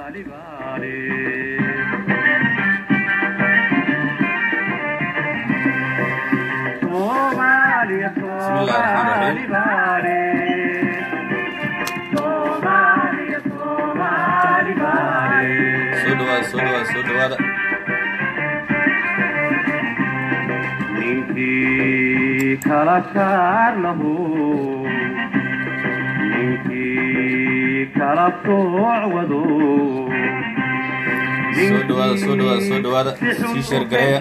بسم الله الرحمن الرحيم soo dhawaada soo dhawaada soo dhawaada ninkii kala saar lahu ninkii kala sooc wado soo dhawaada soo dhawaada soo dhawaada sii sheergareeya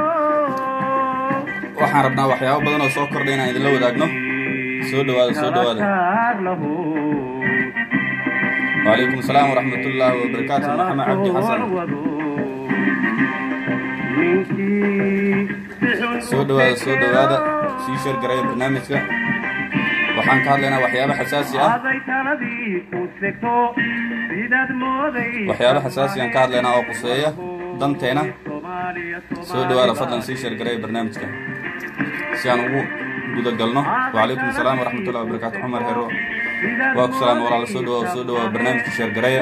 waxaan rabnaa waxyaabo badan oo soo kordhay inaan idinla wadaagno soo dhawaada soo dhawaada وعليكم السلام ورحمة الله وبركاته محمد عبدي حسن soo dhawaada soo dhawaada sii sheergareeya barnaamijka waxaan ka hadlaynaa waxyaabo xasaasi ah waxyaabo xasaasi aan ka hadlaynaa oo quseeya danteena soo dhawaada fadlan sii sheergareeya barnaamijka si aan ugu guda galno وعليكم السلام ورحمة الله وبركاته عمر هيرو waa ku salaama walaala soo dhawaada soo dhawaada barnaamijka sheergareeya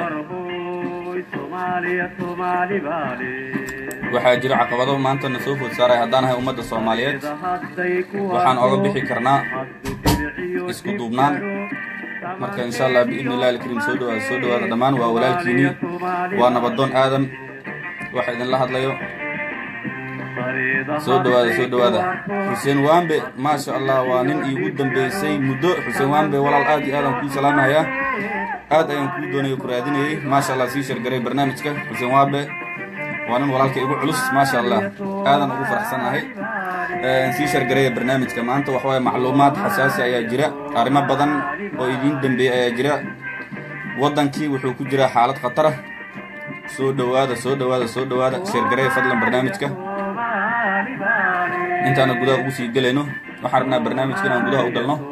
waxaa jira caqabado maanta na soo food saaray haddaan ahay ummadda soomaaliyeed waxaan oga bixi karnaa isku duubnaan marka insha allah biidni illahi alkariim soo dhawaada soo dhawaada dhammaan waa walaalkiinii waa nabadoon aadan waxa idinla hadlayo soo dhawaada soo dhawaada xuseen waambe maasha allah waa nin iigu dambeysay muddo xuseen waambe walaal aad iyo aadaan kuu salaamahayaa aad ayaan kuu doonaya ku raadinayay maasha allah sii shargaray barnaamijka xuseen waambe waa nin walaalka igu culus maasha allah aadan ugu faraxsannahay sii shargaraya barnaamijka maanta waxawaaye macluumaad xasaasi ayaa jira arrimo badan oo idiin dambeeyey ayaa jira waddankii wuxuu ku jiraa xaalad khatara soo dhawaada soo dhawaada soo dhawaada sheergaraya fadlan barnaamijka intaana gudaha ugu sii gelayno waxaan rabnaa barnaamijka inaan gudaha u galno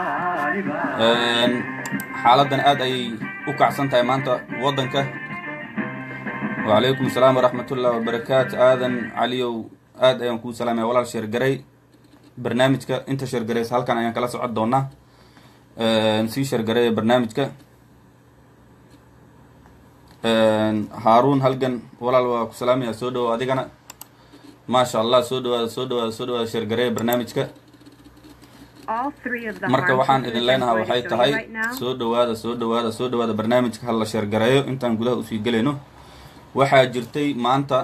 xaaladdan aad ayay u kacsan tahay maanta waddanka wacalaykum asalaam waraxmat ullahi wabarakaatu aadan caliyow aad ayaan kuu salaamaya walaal sheergaray barnaamijka inta sheergaraysa halkan ayaan kala socon doonaa sii sheergaraya barnaamijka haaruun halgan walaal waa ku salaamaya soo dhawow adigana maasha allah soo dhawaada soo dhawaada soo dhawaada sheergareeya barnaamijka marka waxaan idin leenahaa waxay tahay soo dhawaada soo dhawaada soo dhawaada barnaamijka hala sheergareeyo intaan gudaha usii gelayno waxaa jirtay maanta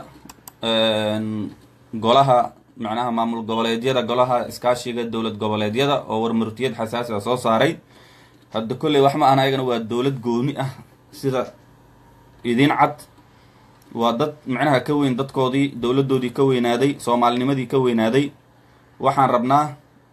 golaha macnaha maamul goboleedyada golaha iskaashiga dowlad goboleedyada oo warmartiyad xasaasi a soo saaray hadda kolley wax ma ahna ayagana waa dowlad gooni ah sida idiin cad waa dad macnaha ka weyn dadkoodii dowladdoodii ka weynaaday soomaalinimadii ka weynaaday waxaan rabnaa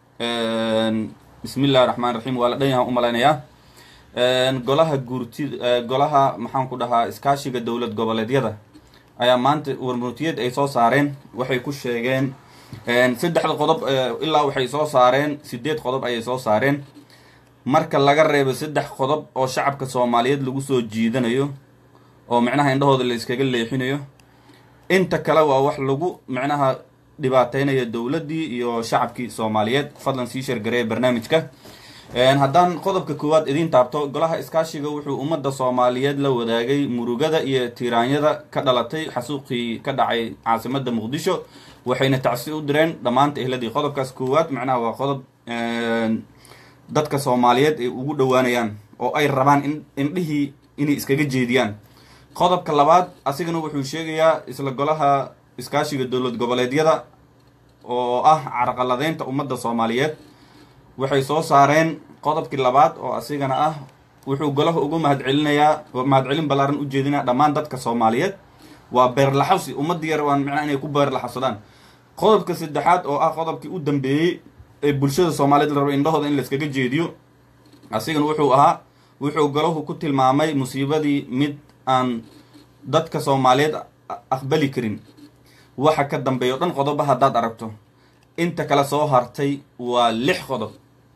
bismi illahi raxmaan raxiim waa la dhan yahan u malaynayaa golaha guurti golaha maxaan ku dhahaa iskaashiga dowlad goboleedyada ayaa maanta warmurtiyad ay soo saareen waxay ku sheegeen saddexda qodob ilaa waxay soo saareen sideed qodob ayay soo saareen marka laga reebo saddex qodob oo shacabka soomaaliyeed lagu soo jiidanayo oo micnaha indhahooda la iskaga leexinayo inta kale waa wax lagu micnaha dhibaateynayo dowladdii iyo shacabkii soomaaliyeed fadlan sii sheergareeya barnaamijka haddaan qodobka koowaad idiin taabto golaha iskaashiga wuxuu ummadda soomaaliyeed la wadaagay murugada iyo tiiraanyada ka dhalatay xasuuqii ka dhacay caasimadda muqdisho waxayna tacsi u direen dhammaanta ehladii qodobkaas koowaad macnaha waa qodob dadka soomaaliyeed ay ugu dhowaanayaan oo ay rabaan in indhihii inay iskaga jeediyaan qodobka labaad asigana wuxuu sheegayaa isla golaha iskaashiga dowlad goboleedyada oo ah carqaladeynta ummadda soomaaliyeed waxay soo saareen qodobkii labaad oo asigana ah wuxuu golaha ugu mahadcelinayaa mahadcelin ballaaran u jeedinaya dhammaan dadka soomaaliyeed waa beerlaxawsi ummadda yar waan micnaha inay ku beerlaxawsadaan qodobka saddexaad oo ah qodobkii u dambeeyey ee bulshada soomaaliyeed la rabo indhahooda in layskaga jeediyo asigana wuxuu ahaa wuxuu golahu ku tilmaamay musiibadii mid aan dadka soomaaliyeed aqbali karin waxa ka dambeeya o dhan qodoba haddaad aragto inta kale soo hartay waa lix qodob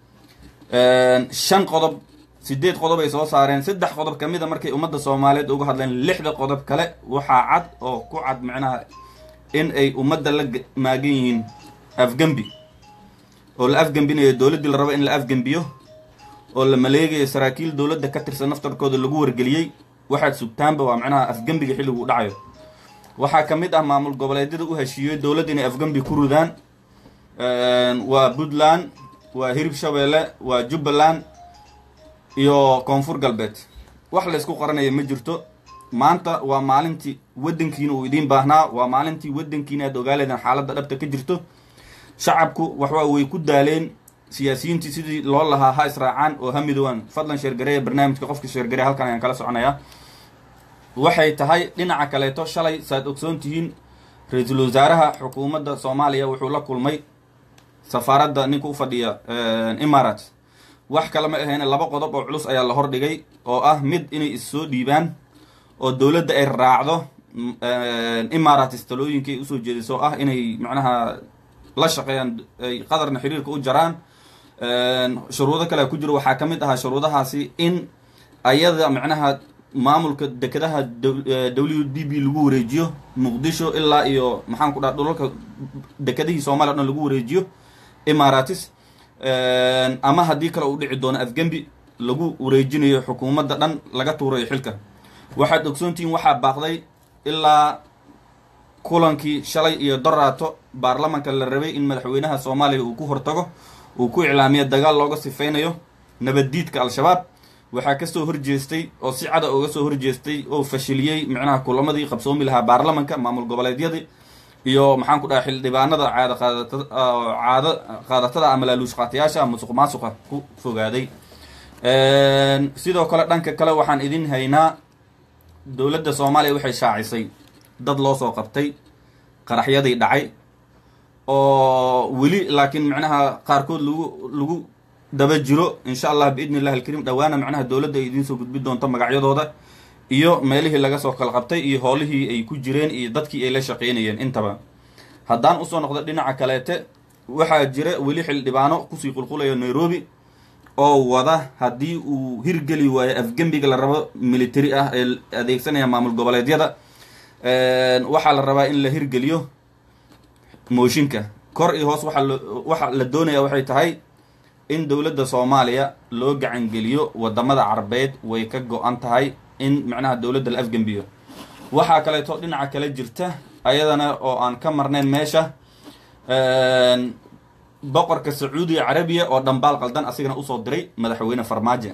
shan qodob sideed qodob ay soo saareen saddex qodob ka mida markay ummadda soomaaliyeed uga hadleen lixda qodob kale waxaa cad oo ku cad micnaha in ay ummadda la maagan yihiin afgembi oo la afgembinayo dowladdii la rabo in la afgembiyo oo la maleegayo saraakiil dowladda ka tirsan naftarkooda lagu wargeliyey waxaad sugtaanba waa macnaha afgembiga xilligu u dhacayo waxaa ka mid ah maamul goboleedyada u heshiiyey dowladda inay afgembi ku ridaan waa puntland waa hirib shabeelle waa jubbaland iyo koonfur galbeed wax laysku qaranaya ma jirto maanta waa maalintii waddankiina uu idiin baahnaa waa maalintii waddankiina aad ogaaleedeen xaaladda dhabta ka jirto shacabku waxwa way ku daaleen siyaasiyiintii sidii loo lahaa ha israacaan oo ha midoobaan fadlan sheergareeya barnaamijka qofka sheergareya halkan ayaan kala soconayaa waxay tahay dhinaca kaleeto shalay saaad ogsoon tihiin ra-iisul wasaaraha xukuumadda soomaaliya wuxuu la kulmay safaaradda ninka u fadhiya imarat wax kale ma ahayn laba qodob oo culus ayaa la hordhigay oo ah mid inay issoo dhiibaan oo dowladda ay raacdo imaratis talooyinka ay usoo jeediso ah inay macnaha la shaqeeyaan ay qadarna xiriirka u jaraan shuruudo kale ku jiro waxaa ka mid ahaa shuruudahaasi in ayada macnaha maamulka dekedaha w d b lagu wareejiyo muqdisho ilaa iyo maxaan ku dhaha dhulalka dekedihii soomaliya o dhan lagu wareejiyo imaratis ama haddii kale uu dhici doono afgembi lagu wareejinayo xukuumadda dhan laga tuurayo xilka waxaad ogsoontihiin waxaa baaqday ilaa kulankii shalay iyo doraato baarlamanka la rabay in madaxweynaha soomaaliya uu ku hortago uu ku iclaamiyo dagaal looga sifeynayo nabaddiidka al-shabaab waxaa kasoo horjeestay oo si cada uga soo horjeestay oo fashiliyey macnaha kulamadii qabsoomi lahaa baarlamanka maamul goboleedyadii iyo maxaan ku dhaha xildhibaanada caada qaadata caado qaadatada ama laaluushqaatayaasha musuq maasuqa ku fogaaday sidoo kale dhanka kale waxaan idin haynaa dowladda soomaaliya waxay shaacisay dad loo soo qabtay qaraxyadii dhacay oo weli laakiin macnaha qaarkood lagu lagu daba jiro insha allah biidni illahi alkariim dhawaana macnaha dowladda ay idiin soo gudbi doonto magacyadooda iyo meelihii laga soo kala qabtay iyo howlihii ay ku jireen iyo dadkii ay la shaqeynayeen intaba haddaan usoo noqdo dhinaca kaleete waxaa jira weli xildhibaano kusii qulqulayo nairobi oo wada haddii uu hirgeli waayo afgembiga la rabo military ah ee adeegsanaya maamul goboleedyada waxaa la rabaa in la hirgeliyo mooshinka kor iyo hoos waaa waxa la doonaya waxay tahay in dowladda soomaaliya loo gacangeliyo wadamada carabeed way ka go-an tahay in macnaha dowladda la afgembiyo waxaa kaleeto dhinaca kale jirta ayadana oo aan ka marnayn meesha boqorka sacuudiga carabiya oo dhambaal qaldan asigana usoo diray madaxweyne farmaajo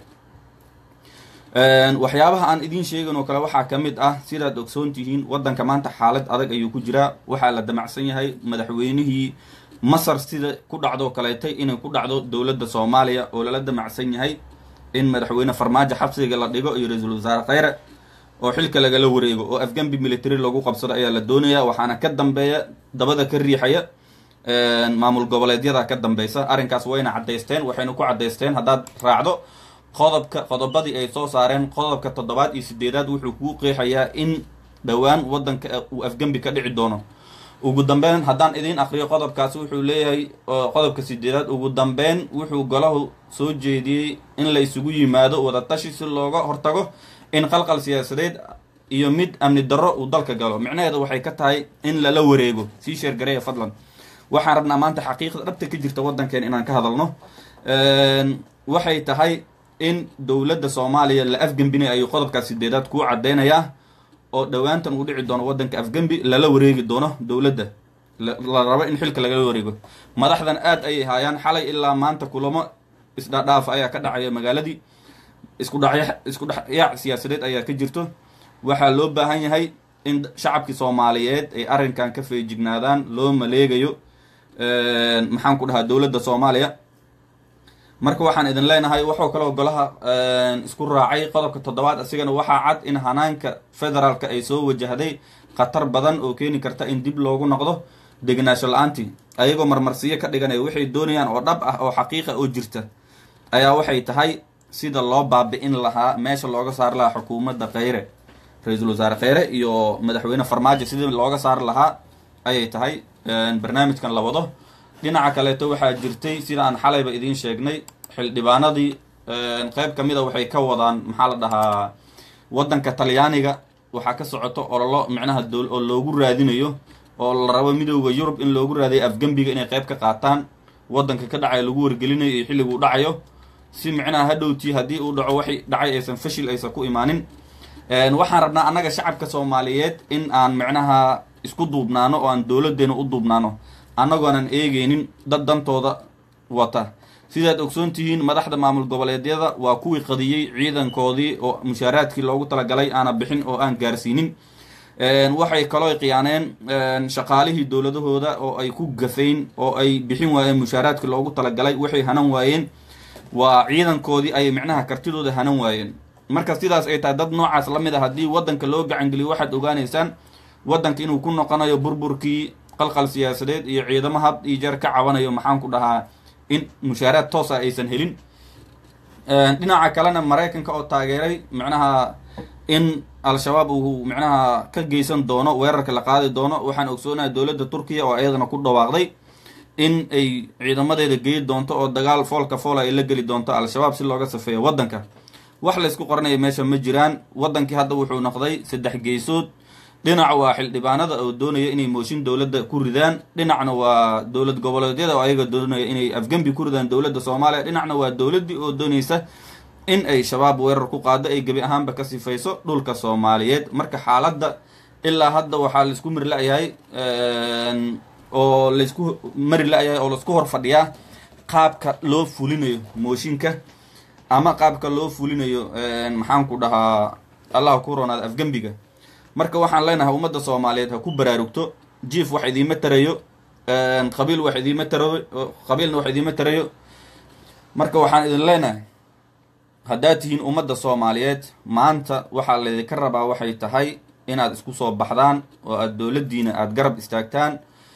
waxyaabaha aan idiin sheegin oo kale waxaa ka mid ah sidaad ogsoon tihiin waddanka maanta xaalad adag ayuu ku jiraa waxaa la damacsan yahay madaxweynihii masar sida ku dhacdoo kaleetay inay ku dhacdo dowladda soomaaliya oo lala damacsan yahay in madaxweyne farmaajo xabsiga la dhigo iyo ra-iisul wasaare kheyre oo xilka lagala wareego oo afgambi military lagu qabsado ayaa la doonaya waxaana ka dambeeya dabada ka riixaya maamul goboleedyada ka dambeysa arrinkaas wayna caddaysteen waxayna ku caddaysteen haddaad raacdo qodobka qodobadii ay soo saareen qodobka toddobaad iyo sideedaad wuxuu kuu qeexayaa in dhowaan waddanka uu afgembi ka dhici doono ugu dambeyn haddaan idiin akriyo qodobkaasi wuxuu leeyahay qodobka sideedaad ugu dambeyn wuxuu golahu soo jeediyey in la isugu yimaado wadatashi si looga hortago in qalqal siyaasadeed iyo mid amni darro uu dalka galo micnaheeda waxay ka tahay in lala wareego sii sheergareeya fadlan waxaan rabnaa maanta xaqiiqda dhabta ka jirta waddankeen inaan ka hadalno waxay tahay in dowladda soomaaliya la afgembinay ayuu qodobkaas sideedaad kuu caddeynayaa oo dhowaantan uu dhici doono waddanka afgembi lala wareegi doono dowladda la rabo in xilka lagala wareego madaxdan aad ayay haayaan xalay ilaa maanta kulamo isdhaadhaaf ayaa ka dhacaya magaaladii isku dhaya isku dhexyaac siyaasadeed ayaa ka jirto waxaa loo baahan yahay in shacabkii soomaaliyeed ay arrinkan ka feejignaadaan loo maleegayo maxaan ku dhahaa dowladda soomaaliya marka waxaan idin leenahay waxoo kaloo golaha isku raacay qodobka toddobaad asigana waxaa cad in hanaanka federaalka ay soo wajahday khatar badan oo keeni karta in dib loogu noqdo degnaasho la-aantii ayagoo marmarsiyo ka dhiganaya waxay doonayaan oo dhab ah oo xaqiiqa oo jirta ayaa waxay tahay sida loo baabi-in lahaa meesha looga saari lahaa xukuumadda kheyre ra-iisul wasaare kheyre iyo madaxweyne farmaajo sidii looga saari lahaa ayay tahay barnaamijkan la wado dhinaca kaleeto waxaa jirtay sida aan xalayba idiin sheegnay xildhibaanadii qeyb ka mida waxay ka wadaan maxaa la dhahaa waddanka talyaaniga waxaa ka socoto ololo micnaha dool oo loogu raadinayo oo la rabo midooda yurub in loogu raadayo afgembiga inay qeyb ka qaataan waddanka ka dhacayo lagu wargelinayo iyo xilliguu dhacayo si micnaha hadhowtii haddii uu dhaco waxay dhacay aysan fashil aysan ku imaanin waxaan rabnaa annaga shacabka soomaaliyeed in aan micnaha isku duubnaano oo aan dowladeena u duubnaano annagoonan eegeynin dad dantooda wata sidaad ogsoon tihiin madaxda maamul goboleedyada waa kuwii qadiyey ciidankoodii oo mushaaraadkii loogu talagalay aana bixin oo aan gaarsiinin waxay kaloo khiyaaneen shaqaalihii dowladahooda oo ay ku gafayn oo ay bixin waayeen mushaaraadkii loogu talagalay waxay hanan waayeen waa ciidankoodii ayay micnaha kartidooda hanan waayeen marka sidaas ay tahay dad noocaas la mid a haddii waddanka loo gacangeliyo waxaad ogaanaysaan waddanka inuu ku noqonayo burburkii qalqal siyaasadeed iyo ciidamo had iyo jeer ka cabanayo maxaan ku dhahaa in mushaaraad toosa aysan helin dhinaca kalena maraykanka oo taageeray micnaha in al-shabaab uu micnaha ka geysan doono weerarka la qaadi doono waxaan ogsoonahay dowladda turkiya oo iyadana ku dhawaaqday in ay ciidamadeeda geyi doonto oo dagaal foolka foola ay la geli doonto al-shabaab si looga safeeyo waddanka wax laysku qoranaya meesha ma jiraan waddankii hadda wuxuu noqday saddex geysood dhinac waa xildhibaanada oo doonaya inay mooshin dowladda ku ridaan dhinacna waa dowlad goboleedyada oo ayaga doonaya inay afgembi ku ridaan dowladda soomaaliya dhinacna waa dowladdii oo doonaysa in ay shabaab weerar ku qaado ay gebi ahaanba ka sifayso dhulka soomaaliyeed marka xaaladda ilaa hadda waxaa laisku mari la-yahay oo laysku mari la-yahay oo laisku hor fadhiyaa qaabka loo fulinayo mooshinka ama qaabka loo fulinayo maxaan ku dhahaa allah ku ronaada afgembiga marka waxaan leenahay ummadda soomaaliyeed ha ku baraarugto jief wax idiima tarayo qabiil wax idiima tarayo qabiilna wax idiima tarayo marka waxaan idin leenahay haddaad tihiin ummadda soomaaliyeed maanta waxaa laydinka rabaa waxay tahay inaad isku soo baxdaan oo aada dowladdiina aada garab istaagtaan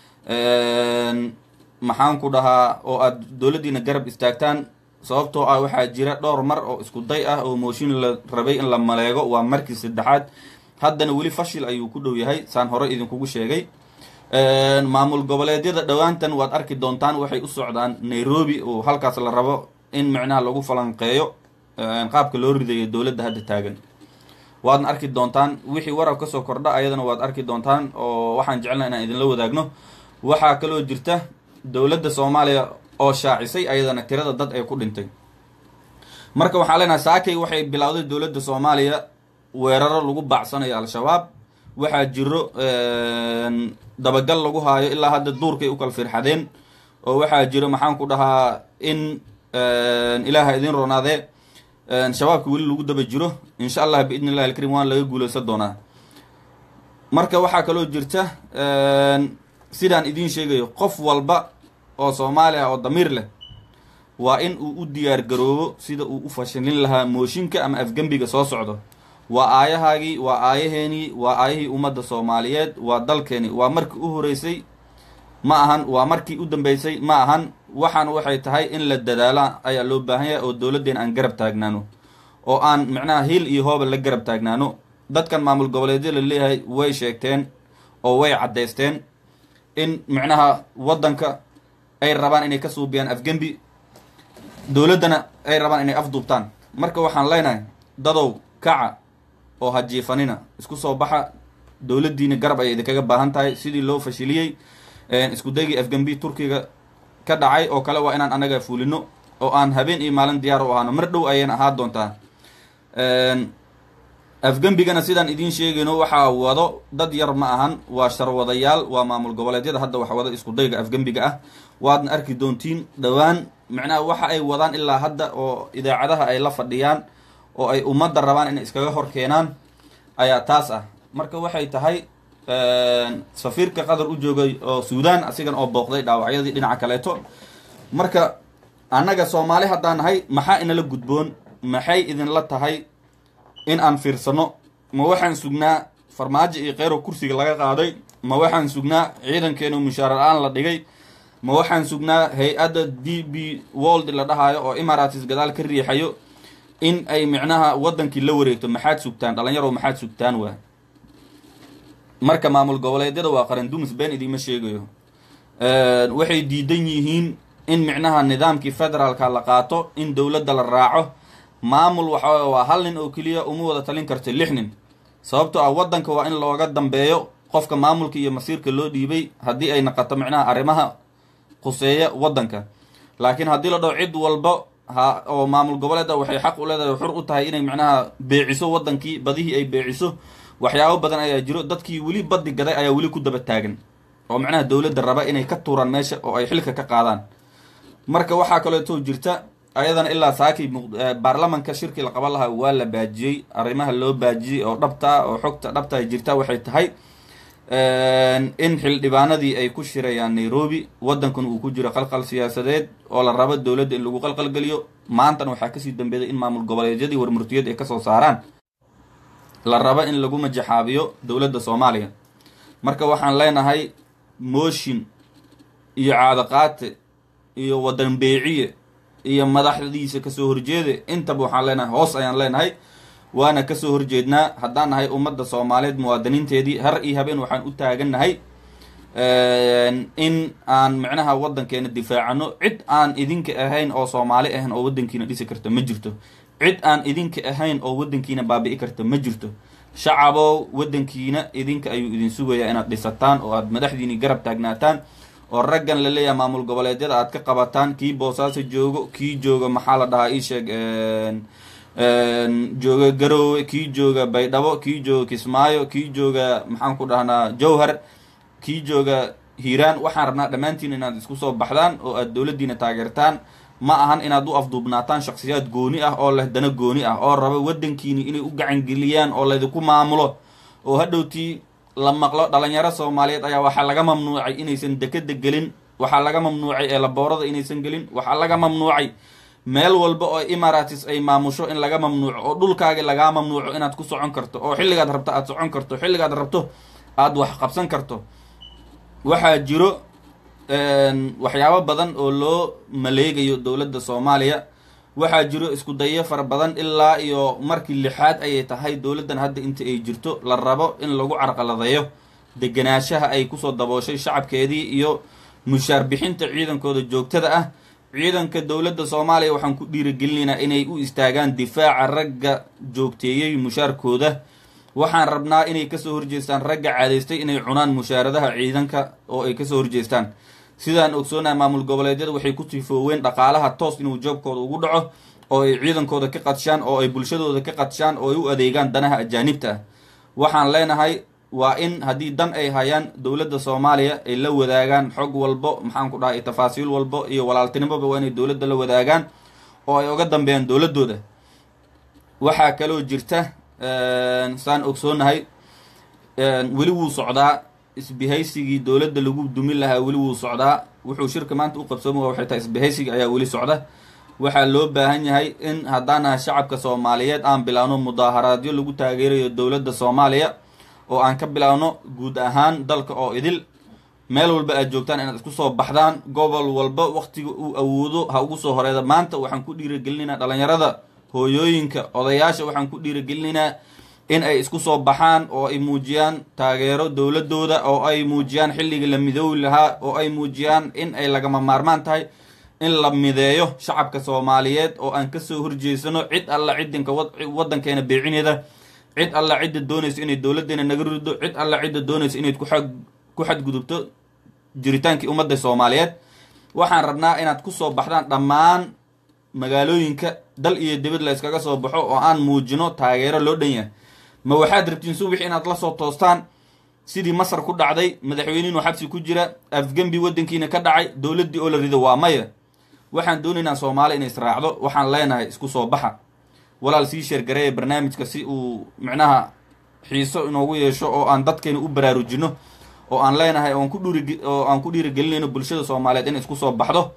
maxaan ku dhahaa oo aada dowladdiina garab istaagtaan sababtoo ah waxaa jira dhowr mar oo isku day ah oo mooshin la rabay in la maleego waa markii saddexaad haddana weli fashil ayuu ku dhow yahay saan hore idinkugu sheegay maamul goboleedyada dhowaantan waad arki doontaan waxay u socdaan nairobi oo halkaas la rabo in micnaha lagu falanqeeyo qaabka loo ridayo dowladda hadda taagan waadna arki doontaan wixii warab kasoo kordha ayadana waad arki doontaan oo waxaan jecelna inaan idinla wadaagno waxaa kaloo jirta dowladda soomaaliya oo shaacisay ayadana tirada dad ay ku dhintay marka waxaan leenahay saakay waxay bilowday dowladda soomaaliya weeraro lagu baacsanayo al-shabaab waxaa jiro dabagal lagu haayo ilaa hadda duurkay u kala firxadeen oo waxaa jiro maxaan ku dhahaa in ilaaha idin ronaadee shabaabka weli lagu daba jiro insha allah biidni illahi alkarim waan laga guuleysan doonaa marka waxaa kaloo jirta sidaan idiin sheegayo qof walba oo soomaali ah oo damiir leh waa in uu u diyaar garoobo sida uu u fashilin lahaa mooshinka ama afgembiga soo socdo waa aayahaagii waa aayaheenii waa aayahii ummadda soomaaliyeed waa dalkeeni waa markii u horeysay ma ahan waa markii u dambeysay ma ahan waxaan waxay tahay in la dadaala ayaa loo baahan yahay oo dowladdeen aan garab taagnaano oo aan micnaha hiil iyo hooba la garab taagnaano dadkan maamul goboleedya la leeyahay way sheegteen oo way caddaysteen in micnaha waddanka ay rabaan inay ka suubiyaan afgembi dowladdana ay rabaan inay afduubtaan marka waxaan leenahay dadow kaca oo ha jiifanina isku soo baxa dowladdiina garab ayay idinkaga baahan tahay sidii loo fashiliyey isku daygii afgembi turkiga ka dhacay oo kale waa inaan anaga fulino oo aan habeen iyo maalin diyaar u ahaano mar dhow ayayna ahaa doontaa afgembigana sidaan idiin sheegayno waxaa wado dad yar ma ahan waa sharwadayaal waa maamul goboleedyada hadda wax wada isku dayga afgembiga ah waadna arki doontiin dhowaan micnaha waxa ay wadaan ilaa hadda oo idaacadaha ay la fadhiyaan oo ay ummadda rabaan inay iskaga hor keenaan ayaa taas ah marka waxay tahay safiirka qatar u joogay oo suudan asigan oo booqday dhaawacyadii dhinaca kaleeto marka annaga soomaali haddaan nahay maxaa inala gudboon maxay idinla tahay in aan fiirsano ma waxaan sugnaa farmaajo iyo kheyro kursiga laga qaaday ma waxaan sugnaa ciidankeenu mushaar la-aan la dhigay ma waxaan sugnaa hay-adda d b world la dhahaayo oo imaratis gadaal ka riixayo in ay micnaha waddankii la wareegto maxaad sugtaan dhalinyaro maxaad sugtaan waa marka maamul goboleedyada waa qaran dumis been idiima sheegayo waxay diidan yihiin in micnaha nidaamkii federaalka la qaato in dowladda la raaco maamul waxa waa hal nin oo keliya uma wada talin karto lix nin sababtoo ah waddanka waa in looga dambeeyo qofka maamulka iyo masiirka loo dhiibay haddii ay naqato micnaha arrimaha khuseeya waddanka laakiin haddii la dhaho cid walba ha oo maamul goboleeda waxay xaq u leedahay xur u tahay inay macnaha beeciso wadankii badihii ay beeciso waxyaabo badan ayaa jiro dadkii weli badi gaday ayaa weli ku daba taagan oo macnaha dowladda raba inay ka tuuraan meesha oo ay xilka ka qaadaan marka waxaa kaleeto jirta ayadana ilaa saakii baarlamanka shirkii la qaban lahaa waa la baajiyey arrimaha loo baajiyey oo dhabta oo xogta dhabta ay jirta waxay tahay in xildhibaanadii ay ku shirayaan nairobi waddankuna uu ku jiro qalqal siyaasadeed oo la rabo dowladda in lagu qalqalgeliyo maantana waxaa kasii dambeeday in maamul goboleedyadii warmurtiyad ay kasoo saaraan la rabo in lagu majaxaabiyo dowladda soomaaliya marka waxaan leenahay mooshin iyo caadaqaate iyo waddan beeciye iyo madaxdiisa kasoo horjeede intaba waxaan leenahay hoos ayaan leenahay waana kasoo horjeednaa haddaan nahay ummadda soomaaliyeed muwaadiniinteedii har iyo habeen waxaan u taagannahay in aan micnaha waddankeena difaacano cid aan idinka ahayn oo soomaali ahayn oo waddankiina dhisi karta ma jirto cid aan idinka ahayn oo waddankiina baabi'i karta ma jirto shacabow waddankiina idinka ayuu idin sugayaa inaad dhisataan oo aad madaxdiini garab taagnaataan oo raggan la leeyahay maamul goboleedyada aad ka qabataan kii boosaaso joogo kii jooga maxaa la dhahaa ii sheeg jooga garoowe kii jooga baydhabo kii jooga kismaayo kii jooga maxaan ku dhahnaa jowhar kii jooga hiiraan waxaan rabnaa dhammaantiin inaad isku soo baxdaan oo aad dowladdiina taageertaan ma ahan inaad u afduubnaataan shaksiyaad gooni ah oo leh dana gooni ah oo raba waddankiini inay u gacangeliyaan oo laydinku maamulo oo hadhowtii la maqlo dhalinyaro soomaaliyeed ayaa waxaa laga mamnuucay inaysan dekeda gelin waxaa laga mamnuucay eelaboorada inaysan gelin waxaa laga mamnuucay meel walba oo imaratis ay maamusho in laga mamnuuco oo dhulkaagi lagaa mamnuuco inaad ku socon karto oo xilligaad rabto aad socon karto xilligaad rabto aada wax qabsan karto waxaa jiro waxyaabo badan oo loo maleegayo dowladda soomaaliya waxaa jiro isku dayo fara badan ilaa iyo markii lixaad ayay tahay dowladdan hadda inta ay jirto la rabo in lagu carqaladeeyo deganaanshaha ay kusoo dabooshay shacabkeedii iyo mushaar bixinta ciidankooda joogtada ah ciidanka dowladda soomaaliya waxaan ku dhiirigelinaynaa inay u istaagaan difaaca ragga joogteeyey mushaarkooda waxaan rabnaa inay kasoo horjeestaan ragga caadaystay inay cunaan mushaaradaha ciidanka oo ay kasoo horjeestaan sidaan ogsoonaha maamul goboleedyada waxay ku tifooween dhaqaalaha toos inuu joobkooda ugu dhaco oo ay ciidankooda ka qadshaan oo ay bulshadooda ka qadshaan oo ay u adeegaan danaha ajaanibta ah waxaan leenahay waa in haddii dan ay hayaan dowladda soomaaliya ay la wadaagaan xog walbo maxaan ku dhahay tafaasiil walbo iyo walaaltinimoba waa inay dowladda la wadaagaan oo ay oga dambeeyaan dowladdooda waxaa kaloo jirta saan ogsoonahay weli wuu socdaa isbihaysigii dowladda lagu dumin lahaa weli wuu socdaa wuxuu shirka maanta u qabsooma waxay tahay isbihaysiga ayaa weli socda waxaa loo baahan yahay in haddaanaha shacabka soomaaliyeed aan bilaawno mudaaharaadyo lagu taageerayo dowladda soomaaliya oo aan ka bilaawno guud ahaan dalka oo idil meel walba aad joogtaan inaad isku soo baxdaan gobol walba waktiga uu awoodo ha ugu soo horeeda maanta waxaan ku dhiirigelinaynaa dhalinyarada hooyooyinka odayaasha waxaan ku dhiirigelinaynaa in ay isku soo baxaan oo ay muujiyaan taageero dowladooda oo ay muujiyaan xilligii la midoobi lahaa oo ay muujiyaan in ay lagama maarmaan tahay in la mideeyo shacabka soomaaliyeed oo aan kasoo horjeesano cid alla cidinka waddankeena beecineeda cid alla cidda doonayso inay dowladdeena naga rido cid alla cidda doonayso inayd ku ku xadgudubto jiritaankii ummadda soomaaliyeed waxaan rabnaa inaad kusoo baxdaan dhammaan magaalooyinka dal iyo dibad la iskaga soo baxo oo aan muujino taageero loo dhan yahay ma waxaad rabtiin subax inaad la soo toostaan sidii masar ku dhacday madaxweyniinoo xabsi ku jira afgembi waddankiina ka dhacay dowladdii oo la rido waa maya waxaan doonaynaa soomaali inay israacdo waxaan leenahay isku soo baxa walaal sii sheergareeya barnaamijka si uu micnaha xiiso inoogu yeesho oo aan dadkeena u baraarujino oo aan leenahay oon ku dhuri oo aan ku dhiirigelinayno bulshada soomaaliyeed in isku soo baxdo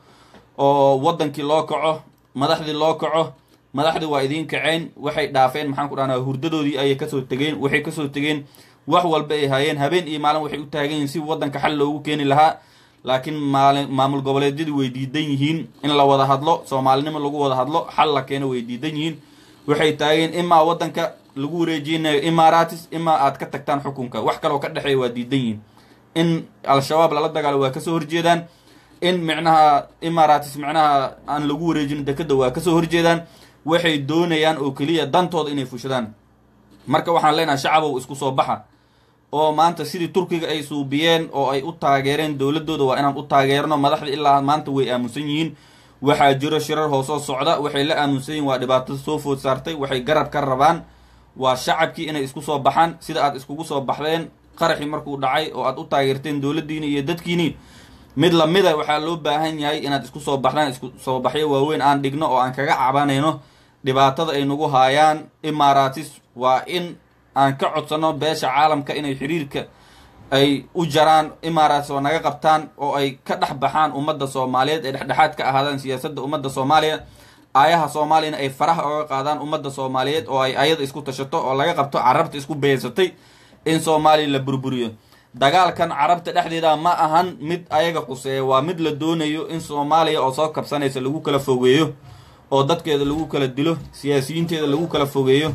oo waddankii loo kaco madaxdii loo kaco madaxdii waa idiin kaceen waxay dhaafeen maxaan ku dhahnaa hurdadoodii ayay kasoo tegeen waxay kasoo tegeen wax walba ay hayeen habeen iyo maalin waxay u taagan yihiin si waddanka xal loogu keeni lahaa laakiin maalin maamul goboleedyadu way diidan yihiin in la wada hadlo soomaalinimo lagu wada hadlo xal la keeno way diidan yihiin waxay taageen imaa waddanka lagu wareejinayo imaratis imaa aad ka tagtaan xukunka wax kaloo ka dhexeeya waa diidan yihiin in al-shabaab lala dagaalo waa kasoo horjeedaan in micnaha imaratis micnaha aan lagu wareejin dekeda waa kasoo horjeedaan waxay doonayaan oo keliya dantooda inay fushadaan marka waxaan leenahay shacabow isku soo baxa oo maanta sidii turkiga ay suubiyeen oo ay u taageereen dowladooda waa inaan u taageerno madaxda ilaa maanta way aamusan yihiin waxaa jiro shirar hoosoo socda waxay la aaminsan yihin waa dhibaatada soo food saartay waxay garab ka rabaan waa shacabkii inay isku soo baxaan sida aad iskugu soo baxdeen qaraxii markuu dhacay oo aad u taageerteen dowladdiini iyo dadkiini mid lamida waxaa loo baahan yahay inaad isku soo baxdaan isku soo baxyo waaweyn aan dhigno oo aan kaga cabanayno dhibaatada ay nagu haayaan imaaratis waa in aan ka codsano beesha caalamka inay xiriirka ay u jaraan imaaratis oo naga qabtaan oo ay ka dhex baxaan ummadda soomaaliyeed ee dhexdhexaad ka ahaadaan siyaasadda ummadda soomaaliya aayaha soomaaliyana ay faraha oga qaadaan ummadda soomaaliyeed oo ay ayada isku tashato oo laga qabto carabta isku beeysatay in soomaaliya la burburiyo dagaalkan carabta dhexdeeda ma ahan mid ayaga quseeya waa mid la doonayo in soomaaliya oo soo kabsanaysa lagu kala fogeeyo oo dadkeeda lagu kala dilo siyaasiyiinteeda lagu kala fogeeyo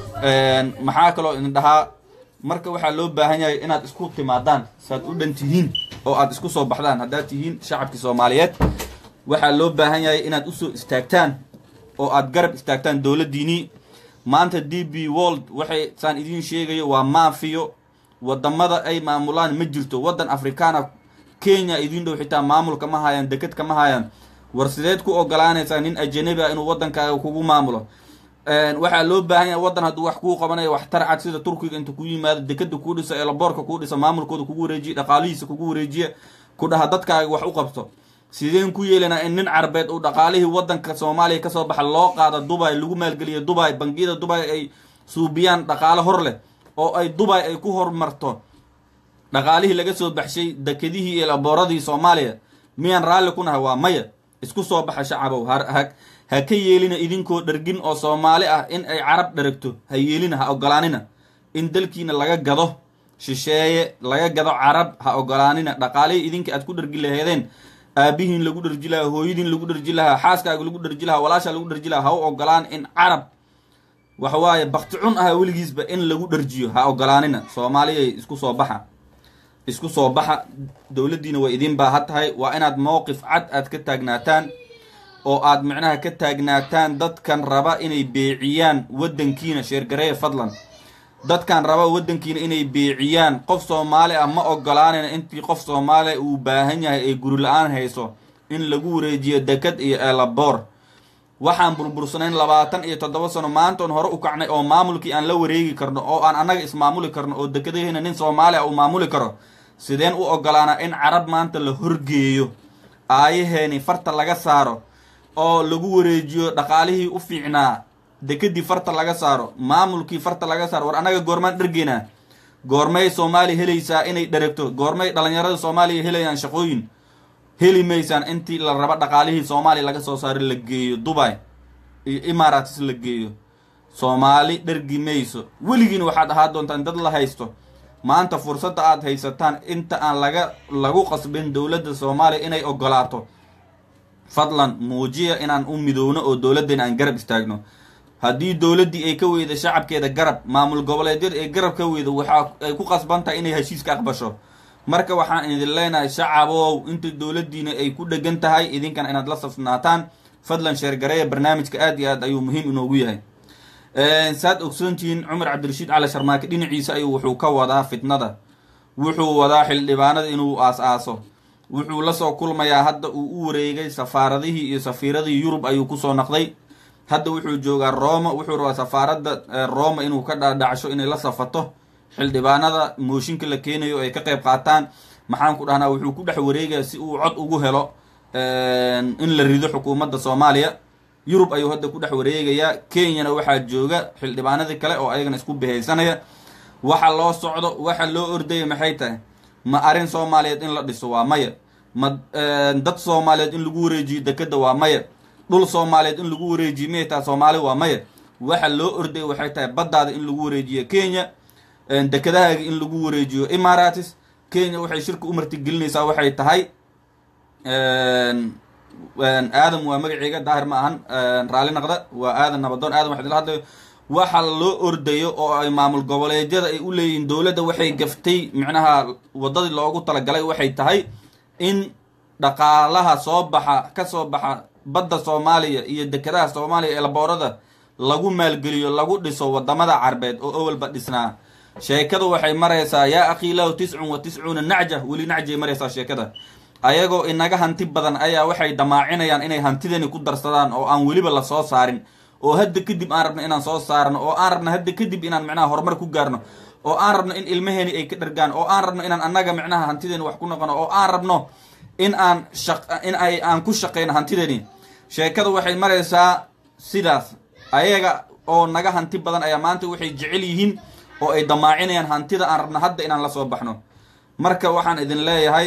maxaa kaloo idin dhahaa marka waxaa loo baahan yahay inaad isku timaadaan saad u dhan tihiin oo aad isku soo baxdaan haddaad tihiin shacabkii soomaaliyeed waxaa loo baahan yahay inaad usoo istaagtaan oo aad garab istaagtaan dowladdiinii maanta d b world waxay saan idiin sheegayo waa maafiyo wadamada ay maamulaan ma jirto waddan afrikaana kenya idiin dhow xitaa maamulka ma haayaan deked kama haayaan war sideed ku ogolaanaysaa nin ajanabi a inuu waddankaaga kugu maamulo waxaa loo baahan yahay waddan hadduu wax kuu qabanayo wax tarcad sida turkiga inta ku yimaado dekeda kuu dhisa eelaboorka kuu dhisa maamulkooda kugu wareejiya dhaqaalihiisa kugu wareejiya ku dhaha dadkaaga wax u qabto sideen ku yeelanaa in nin carbeed uu dhaqaalihii waddanka soomaaliya kasoo baxa loo qaado dubai lagu maalgeliyo dubai bangiyada dubai ay suubiyaan dhaqaale hor leh oo ay dubai ay ku horumarto dhaqaalihii laga soo baxshay dekedihii iyo labooradii soomaaliya miyaan raalli ku nahay waa maya isku soo baxa shacabow ha ha ka yeelina idinkoo dhargin oo soomaali ah in ay carab dharagto ha yeelina ha ogolaanina in dalkiina laga gado shisheeye laga gado carab ha ogolaanina dhaqaalihii idinka aad ku dhargi laheedeen aabihiin lagu dharji lahaa hooyadiin lagu dharji lahaa xaaskaaga lagu dharji lahaa walaashaa lagu dharji lahaa ha u ogolaan in carab waxawaaye bakti cun ah weligiisba in lagu dharjiyo ha ogolaanina soomaaliyay isku soo baxa isku soo baxa dowladdiina way idin baaha tahay waa inaad mowqif cad aad ka taagnaataan oo aad micnaha ka taagnaataan dadkan raba inay beeciyaan waddankiina sheergareeya fadlan dadkan raba waddankiina inay beeciyaan qof soomaali ah ma ogolaanayna intii qof soomaaliya uu baahan yahay ay guri la-aan hayso in lagu wareejiyo deked iyo eelaboor waxaan burbursanayn labaatan iyo toddoba sano maantoon hore u kacnay oo maamulkii aan la wareegi karno oo aan annaga ismaamuli karno oo dekedahina nin soomaaliya uu maamuli karo sideen u ogolaanaa in carab maanta la horgeeyo aayaheeni farta laga saaro oo lagu wareejiyo dhaqaalihii u fiicnaa dekedii farta laga saaro maamulkii farta laga saaro war annaga goormaan dhargeynaa goormay soomaaliya helaysaa inay dharagto goormay dhalinyarada soomaaliya helayaan shaqooyin heli maysaan intii la rabo dhaqaalihii soomaaliya laga soo saaro la geeyo dubai iyo imaaratis la geeyo soomaali dhargi mayso weligiina waxaad ahaa doontaan dad la haysto maanta fursadda aad haysataan inta aan laga lagu qasbin dowladda soomaaliya inay ogolaato fadlan muujiya inaan u midowno oo dowladdeena aan garab istaagno haddii dowladdii ay ka weyda shacabkeeda garab maamul goboleedyada ee garab ka weyda waxaa ay ku qasban tahay inay heshiiska aqbasho marka waxaan idin leenahay shacabow inta dowladdiina ay ku dhegan tahay idinkan inaad la safnaataan fadlan sheergareeya barnaamijka aad iyo aad ayuu muhiim inoogu yahay saad ogsoontihiin cumar cabdirashiid cali sharmaake dhinaciisa ayuu wuxuu ka wadaa fitnada wuxuu wadaa xildhibaanada inuu aas-aaso wuxuu lasoo kulmayaa hadda uu u wareegay safaaradihii iyo safiiradii yurub ayuu kusoo naqday hadda wuxuu joogaa roma wuxuu rabaa safaaradda roma inuu ka dhaadhacsho inay la safato xildhibaanada mooshinka la keenayo ay ka qayb qaataan maxaan ku dhahnaa wuxuu ku dhex wareegaya si uu cod ugu helo in la rido xukuumadda soomaaliya yurub ayuu hadda ku dhex wareegayaa kenyana waxaa jooga xildhibaanadii kale oo ayagana isku behaysanaya waxa loo socdo waxa loo ordaya maxay tahay ma arrin soomaaliyeed in la dhiso waa maya ma dad soomaaliyeed in lagu wareejiyo dekeda waa maya dhul soomaaliyeed in lagu wareejiyo miyay tahay soomaali waa maya waxa loo ordaya waxay tahay baddaada in lagu wareejiyo kenya dekedahaaga in lagu wareejiyo imaratis kenya waxay shirka u martigelinaysaa waxay tahay aadam waa magaceega daahir ma ahan raalli naqda waa aadan nabadoon aadam waxaa idila hadlayo waxa loo ordayo oo ay maamul goboleedyada ay u leeyihiin dowladda waxay gaftay micnaha waddadii loogu talagalay waxay tahay in dhaqaalaha soo baxa ka soo baxa badda soomaaliya iyo dekedaha soomaaliya ee laboorada lagu maalgeliyo lagu dhiso wadamada carbeed oo awalba dhisnaa sheekadu waxay maraysaa yaa akhiilahu tiscun wa tiscuuna nacja weli nacjay maraysaa sheekada ayagoo inaga hanti badan ayaa waxay damaacinayaan inay hantidani ku darsadaan oo aan weliba la soo saarin oo hadda kadib aan rabno inaan soo saarno oo aan rabno hadda kadib inaan micnaha horumar ku gaarno oo aan rabno in ilmaheeni ay ka dhargaan oo aan rabno inaan annaga micnaha hantideeni wax ku noqono oo aan rabno in aan shaq in ay aan ku shaqeyno hantideeni sheekada waxay maraysaa sidaas ayaga oo naga hanti badan ayaa maanta waxay jecel yihiin oo ay damaacinayaan hantida aan rabno hadda inaan la soo baxno marka waxaan idin leeyahay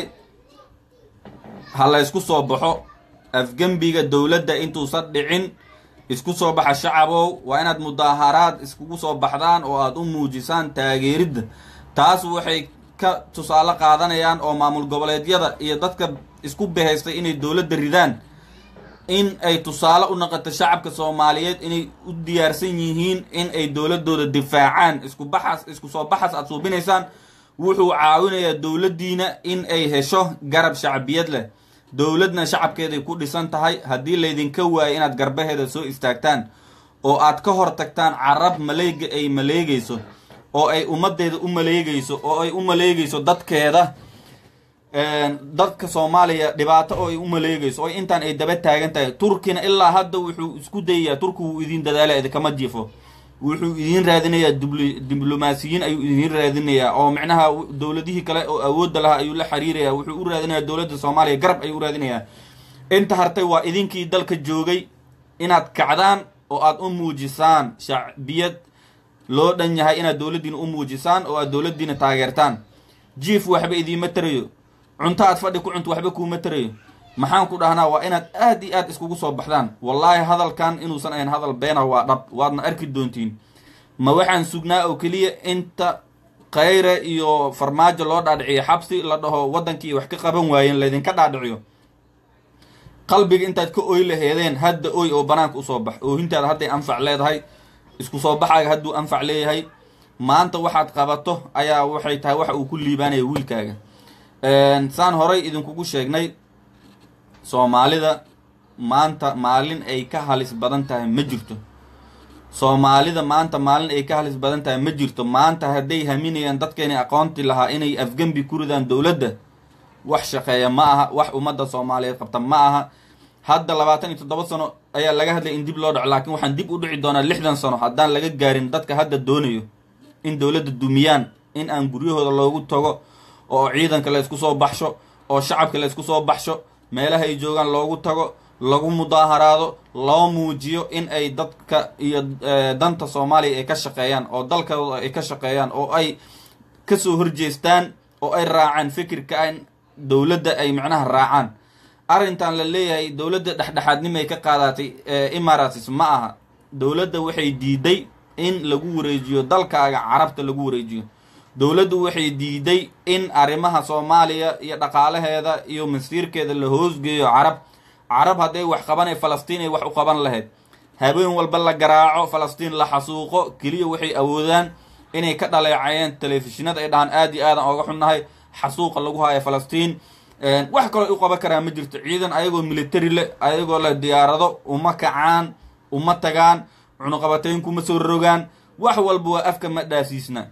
ha la ysku soo baxo afgembiga dowladda intuusan dhicin isku soo baxa shacabow waa inaad mudaaharaad iskugu soo baxdaan oo aada u muujisaan taageeridda taas waxay ka tusaale qaadanayaan oo maamul goboleedyada iyo dadka isku bahaystay inay dowladda ridaan in ay tusaale u noqoto shacabka soomaaliyeed inay u diyaarsan yihiin in ay dowladooda difaacaan isku baxas isku soo baxas aada suubinaysaan wuxuu caawinayaa dowladdiina in ay hesho garab shacbiyad leh dowladna shacabkeeday ku dhisan tahay haddii laydinka waayo inaad garbaheeda soo istaagtaan oo aad ka hor tagtaan carab maleega ay maleegayso oo ay ummadeeda u maleegayso oo ay u maleegayso dadkeeda dadka soomaaliya dhibaato oo ay u maleegayso oo intaan ay daba taagan tahay turkina ilaa hadda wuxuu isku dayayaa turki wuu idin dadaala idinkama jifo wuxuu idiin raadinayaa diblomaasiyiin ayuu idiin raadinayaa oo micnaha dowladihii kale oo awoodda lahaa ayuu la xiriirayaa wuxuu u raadinayaa dowladda soomaaliya garab ayuu u raadinayaa inta hartay waa idinkii dalka joogay inaad kacdaan oo aad u muujisaan shacbiyad loo dhan yahay inaad dowladdiina u muujisaan oo aad dowladdiina taageertaan jief waxba idiima tarayo cunto aad fadhi ku cunto waxba kuuma tarayo maxaan ku dhahnaa waa inaad aad iyo aad iskugu soo baxdaan wallaahi hadalkan inuusan ahayn hadal beena waa dhab waadna arki doontiin ma waxaan sugnaa oo keliya inta khayre iyo farmaajo loo dhaadhiciyo xabsi la dhaho waddankii wax ka qaban waayeen laydinka dhaadhiciyo qalbiga intaad ka oy laheedeen hadda oy oo banaanka usoo bax oohintaada hadday anfac leedahay isku soo baxaaga hadduu anfac leeyahay maanta waxaad qabato ayaa waxay tahay waxa uu ku liibaanaya wiilkaaga saan horay idinkugu sheegnay soomaalida maanta maalin ay ka halis badan tahay ma jirto soomaalida maanta maalin ay ka halis badan tahay ma jirto maanta hadday haminayaan dadkeena aqoonti lahaa inay afgembi ku ridaan dowladda wax shaqeeya ma aha wax ummadda soomaaliyeed qabta ma aha hadda labaatan iyo toddoba sano ayaa laga hadlay in dib loo dhaco laakiin waxaan dib u dhici doonaa lixdan sano haddaan laga gaarin dadka hadda doonayo in dowladda dumiyaan in aan guryahooda loogu tago oo ciidanka la isku soo baxsho oo shacabka la isku soo baxsho meelaha ay joogaan loogu tago lagu mudaaharaado loo muujiyo in ay dadka iyo danta soomaaliya ay ka shaqeeyaan oo dalkooda ay ka shaqeeyaan oo ay kasoo horjeestaan oo ay raacaan fikirka in dowladda ay macnaha raacaan arrintan la leeyahay dowladda dhexdhexaadnimay ka qaadatay emirates ma aha dowladda waxay diiday in lagu wareejiyo dalkaaga carabta lagu wareejiyo dowladdu waxay diiday in arrimaha soomaaliya iyo dhaqaalaheeda iyo masiirkeeda la hoosgeeyo carab carab hadday wax qabanay falastiin ay wax u qaban lahayd habeen walba la garaaco falastiin la xasuuqo keliya waxay awoodaan inay ka dhaleecayeen telefishinada ay dhahaan aad iyo aadan ooga xunnahay xasuuqa lagu haayo falastiin wax kaloo u qaban karaa ma jirto ciidan ayagoo military leh ayagoo leh diyaarado uma kacaan uma tagaan cunuqabateynkuma soo rogaan wax walba waa afka ma dhaasiisna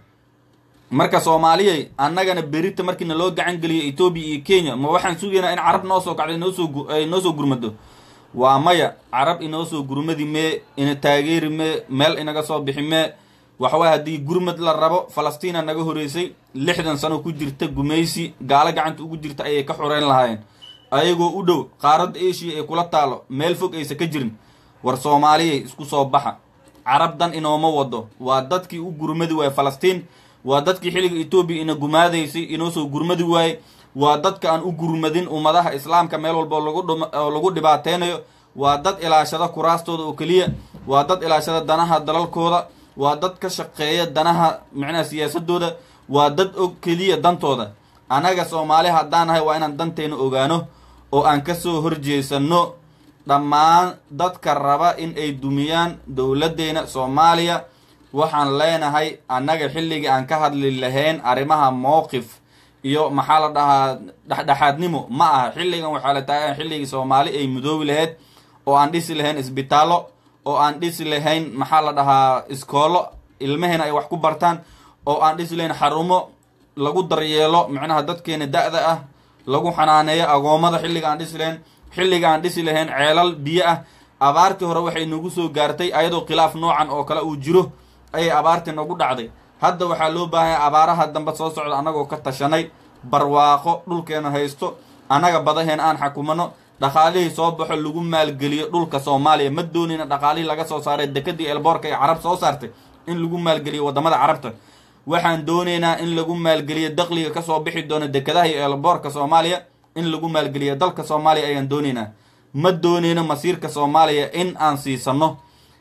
marka soomaaliyay annagana berita markiina loo gacan geliyo etoobiya iyo kenya ma waxaan sugaynaa in carab noo soo kacdo noosoo ay noo soo gurmado waa maya carab inoo soo gurmadi mee ina taageeri mee meel inaga soo bixi mee waxaway haddii gurmad la rabo falastiina naga horeysay lixdan sano ku jirta gumaysi gaalo gacanta ugu jirta ayay ka xoreyn lahaayeen ayagoo u dhow qaaradda eshiya ay kula taalo meel fog aysa ka jirin war soomaaliyay isku soo baxa carab dan inooma wado waa dadkii u gurmadi waaye falastiin waa dadkii xilliga etoobiya ina gumaadaysay inoo soo gurmadi waaye waa dadka aan u gurmadin ummadaha islaamka meel walba lagu lagu dhibaateynayo waa dad ilaashada kuraastooda oo keliya waa dad ilaashada danaha dalalkooda waa dad ka shaqeeya danaha micnaha siyaasadooda waa dad og keliya dantooda annaga soomaali haddaan nahay waa inaan danteena ogaano oo aan kasoo horjeesano dhammaan dadka raba in ay dumiyaan dowladdeena soomaaliya waxaan leenahay annaga xilligii aan ka hadli lahayn arrimaha mowqif iyo maxaa la dhahaa dhexdhexaadnimo ma aha xilligan waxaa la taagan xilligii soomaali ay mudoobi lahayd oo aan dhisi lahayn isbitaallo oo aan dhisi lahayn maxaa la dhahaa iskoolo ilmaheena ay wax ku bartaan oo aan dhisi lahayn xarumo lagu daryeelo micnaha dadkeena da-da ah lagu xanaaneeyo agoommada xilliga aan dhisi lahayn xilliga aan dhisi lahayn ceelal biyo ah abaartii hore waxay nagu soo gaartay ayadoo khilaaf noocan oo kale uu jiro ayay abaartii nagu dhacday hadda waxaa loo baahanya abaaraha dambe soo socda annagoo ka tashanay barwaaqo dhulkeena haysto annaga badaheen aan xakumano dhaqaalihii soo baxo lagu maalgeliyo dhulka soomaaliya ma doonayna dhaqaalihii laga soo saaray dekadii elboorka ee carab soo saartay in lagu maalgeliyo wadamada carabta waxaan doonaynaa in lagu maalgeliyo daqliga kasoo bixi doona dekadaha iyo elboorka soomaaliya in lagu maalgeliyo dalka soomaaliya ayaan doonaynaa ma doonayno masiirka soomaaliya in aan siisano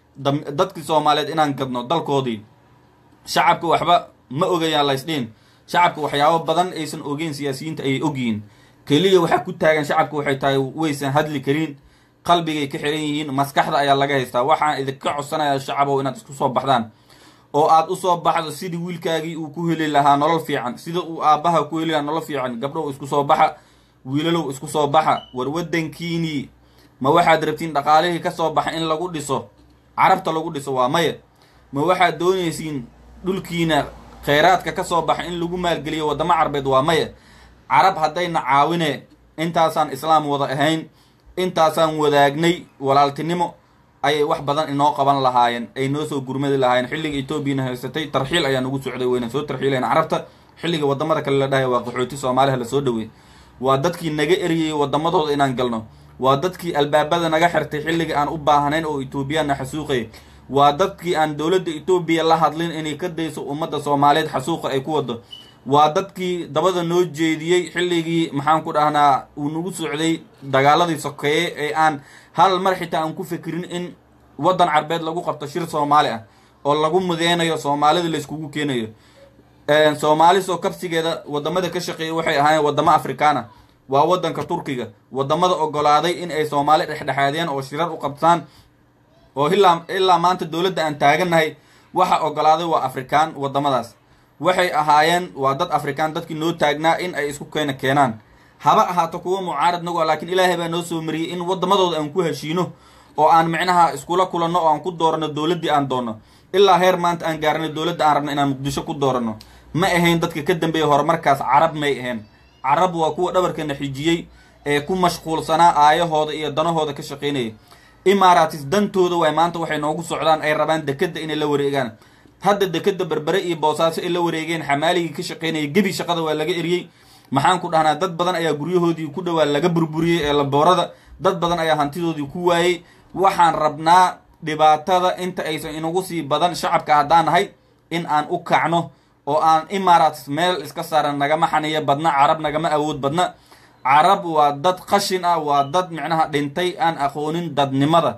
dadkii soomaaliyeed inaan gadno dalkoodii shacabka waxba ma ogayaan laysdhiin shacabka waxyaabo badan aysan ogeyn siyaasiyiinta ayay ogyihiin keliya waxaa ku taagan shacabka waxay tahay waysan hadli karin qalbigay ka xiran yihiin maskaxda ayaa laga haystaa waxaan idinka codsanayaa shacabow inaad isku soo baxdaan oo aad usoo baxdo sidii wiilkaagii uu ku heli lahaa nolol fiican sida uu aabbaha ku heli lahaa nolol fiican gabdhow isku soo baxa wiilalow isku soo baxa war waddankiinii ma waxaad rabtiin dhaqaalihii ka soo baxa in lagu dhiso carabta lagu dhiso waa maya ma waxaad doonaysiin dhulkiina kheyraadka ka soo baxa in lagu maalgeliyo waddamo carbeed waa maya carab haddayna caawine intaasaan islaam wada ahayn intaasaan wadaagnay walaaltinimo ayay wax badan inoo qaban lahaayeen ay noo soo gurmadi lahaayeen xilliga etoobiyana haysatay tarxiil ayaa nagu socday wayna soo tarxiilayn carabta xilliga wadamada kale la dhahay waa qaxooti soomaaliha lasoo dhawey waa dadkii naga eriyey wadamadooda inaan galno waa dadkii albaabada naga xirtay xilliga aan u baahnayn oo etoobiyaanna xasuuqay waa dadkii aan dowladda etoobiya la hadlin inay ka dayso ummadda soomaaliyeed xasuuqa ay ku wado waa dadkii dabada noo jeediyey xilligii maxaan ku dhahnaa uu nagu socday dagaaladii sokeeye ee aan hal mar xitaa aan ku fikirin in waddan carbeed lagu qabto shir soomaali ah oo lagu mudeynayo soomaalida layskugu keenayo soomaali soo kabsigeeda wadamada ka shaqeeya waxay ahaayeen wadamo afrikaana waa waddanka turkiga wadamada ogolaaday in ay soomaali dhexdhexaadiyaan oo shirar u qabtaan oo ilaa ilaa maanta dowladda aan taagannahay waxa ogolaaday waa afrikaan wadamadaas waxay ahaayeen waa dad afrikaan dadkii noo taagnaa in ay isku keena keenaan haba ahaato kuwa mucaarad nagu ah laakiin ilaahay baa noo soo mariyey in wadamadooda aan ku heshiino oo aan micnaha iskula kulanno oo aan ku dooranno dowladdii aan doonno ilaa heer maanta aan gaarnay dowladda aan rabno inaan muqdisho ku dooranno ma ahayn dadka ka dambeeya horumarkaas carab may ahayn carab waa kuwa dhabarkana xijiyey ee ku mashquulsanaa aayahooda iyo danahooda ka shaqaynaya imaaratis dantooda waay maanta waxay noogu socdaan ay rabaan dekadda inay la wareegaan hadda dekadda berbere iyo boosaaso ay la wareegeen xamaaligii ka shaqaynaya gebi shaqada waa laga eriyey maxaan ku dhahnaa dad badan ayaa guryahoodii ku dhowaa laga burburiyey ee laboorada dad badan ayaa hantidoodii ku waayey waxaan rabnaa dhibaatada inta aysan inagu sii badan shacabka haddaan nahay in aan u kacno oo aan imaaraats meel iska saaran nagama xaniyo badna carab nagama awood badna carab waa dad qashin ah waa dad micnaha dhintay aan aqoonin dadnimada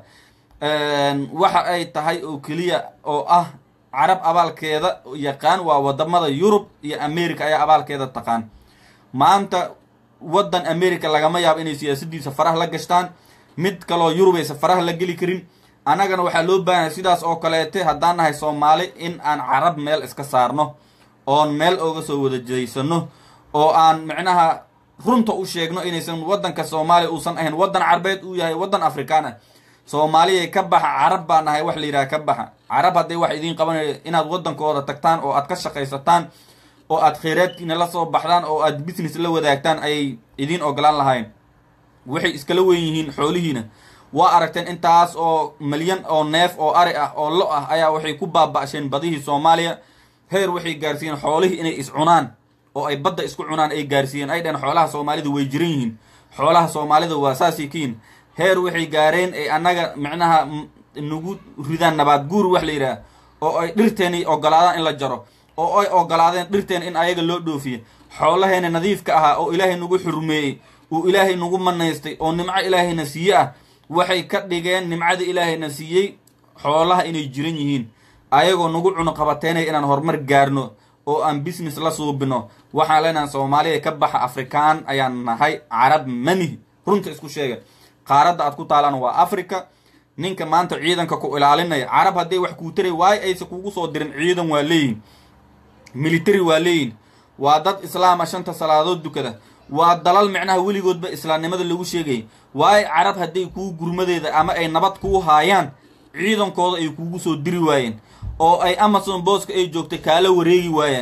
waxa ay tahay oo keliya oo ah carab abaalkeeda yaqaan waa wadamada yurub iyo america ayaa abaalkeeda taqaan maanta waddan america lagama yaabo inay siyaasadiisa faraha la gashtaan mid kaloo yurub aysa faraha la geli karin annagana waxaa loo baahanay sidaas oo kaleete haddaan nahay soomaali in aan carab meel iska saarno oon meel ooga soo wada jeysano oo aan micnaha runta u sheegno inaysan waddanka soomaaliya uusan ahayn waddan carbeed uu yahay waddan afrikaan ah soomaaliya ka baxa carab baa nahay wax la yidhaha ka baxa carab hadday wax idiin qabanayo inaad waddankooda tagtaan oo aad ka shaqaysataan oo aad kheyraadkiina la soo baxdaan oo aad business la wadaagtaan ayay idiin ogolaan lahayn waxay iskala weyn yihiin xoolihiina waa aragteen intaas oo milyan oo neef oo ari ah oo lo ah ayaa waxay ku baaba'sheen badihii soomaaliya heer waxay gaarsiiyeen xoolihii inay is cunaan oo ay badda isku cunaan ay gaarsiiyeen ay dhaheen xoolaha soomaalida way jiran yihiin xoolaha soomaalida waa saasay kiin heer waxay gaareen ay annaga micnaha nagu ridaan nabaad guur wax la yidhaah oo ay dhirteeni ogolaadaan in la jaro oo ay ogolaadeen dhirteen in ayaga loo dhoofiye xoolaheena nadiifka ahaa oo ilaahay nagu xurmeeyey uu ilaahay nagu manaystay oo nimco ilaahayna siiye ah waxay ka dhigeen nimcada ilaahayna siiyey xoolaha inay jiran yihiin ayagoo nagu cunuqabateynaya inaan horumar gaarno oo aan business la suubino waxaan leenahay soomaaliya ka baxa afrikaan ayaan nahay carab manihi runta isku sheega qaaradda aad ku taalaan waa africa ninka maanta ciidanka ku ilaalinaya carab hadday wax kuu taray waayo aysa kugu soo dirin ciidan waa leeyihin military waa leeyihin waa dad islaama shanta salaadood dukada waa dalal micnaha weligoodba islaamnimada lagu sheegayay waayo carab hadday kuu gurmadeeda ama ay nabad kuu haayaan ciidankooda ay kugu soo diri waayeen oo ay amazon booska ay joogtay kaala wareegi waayeen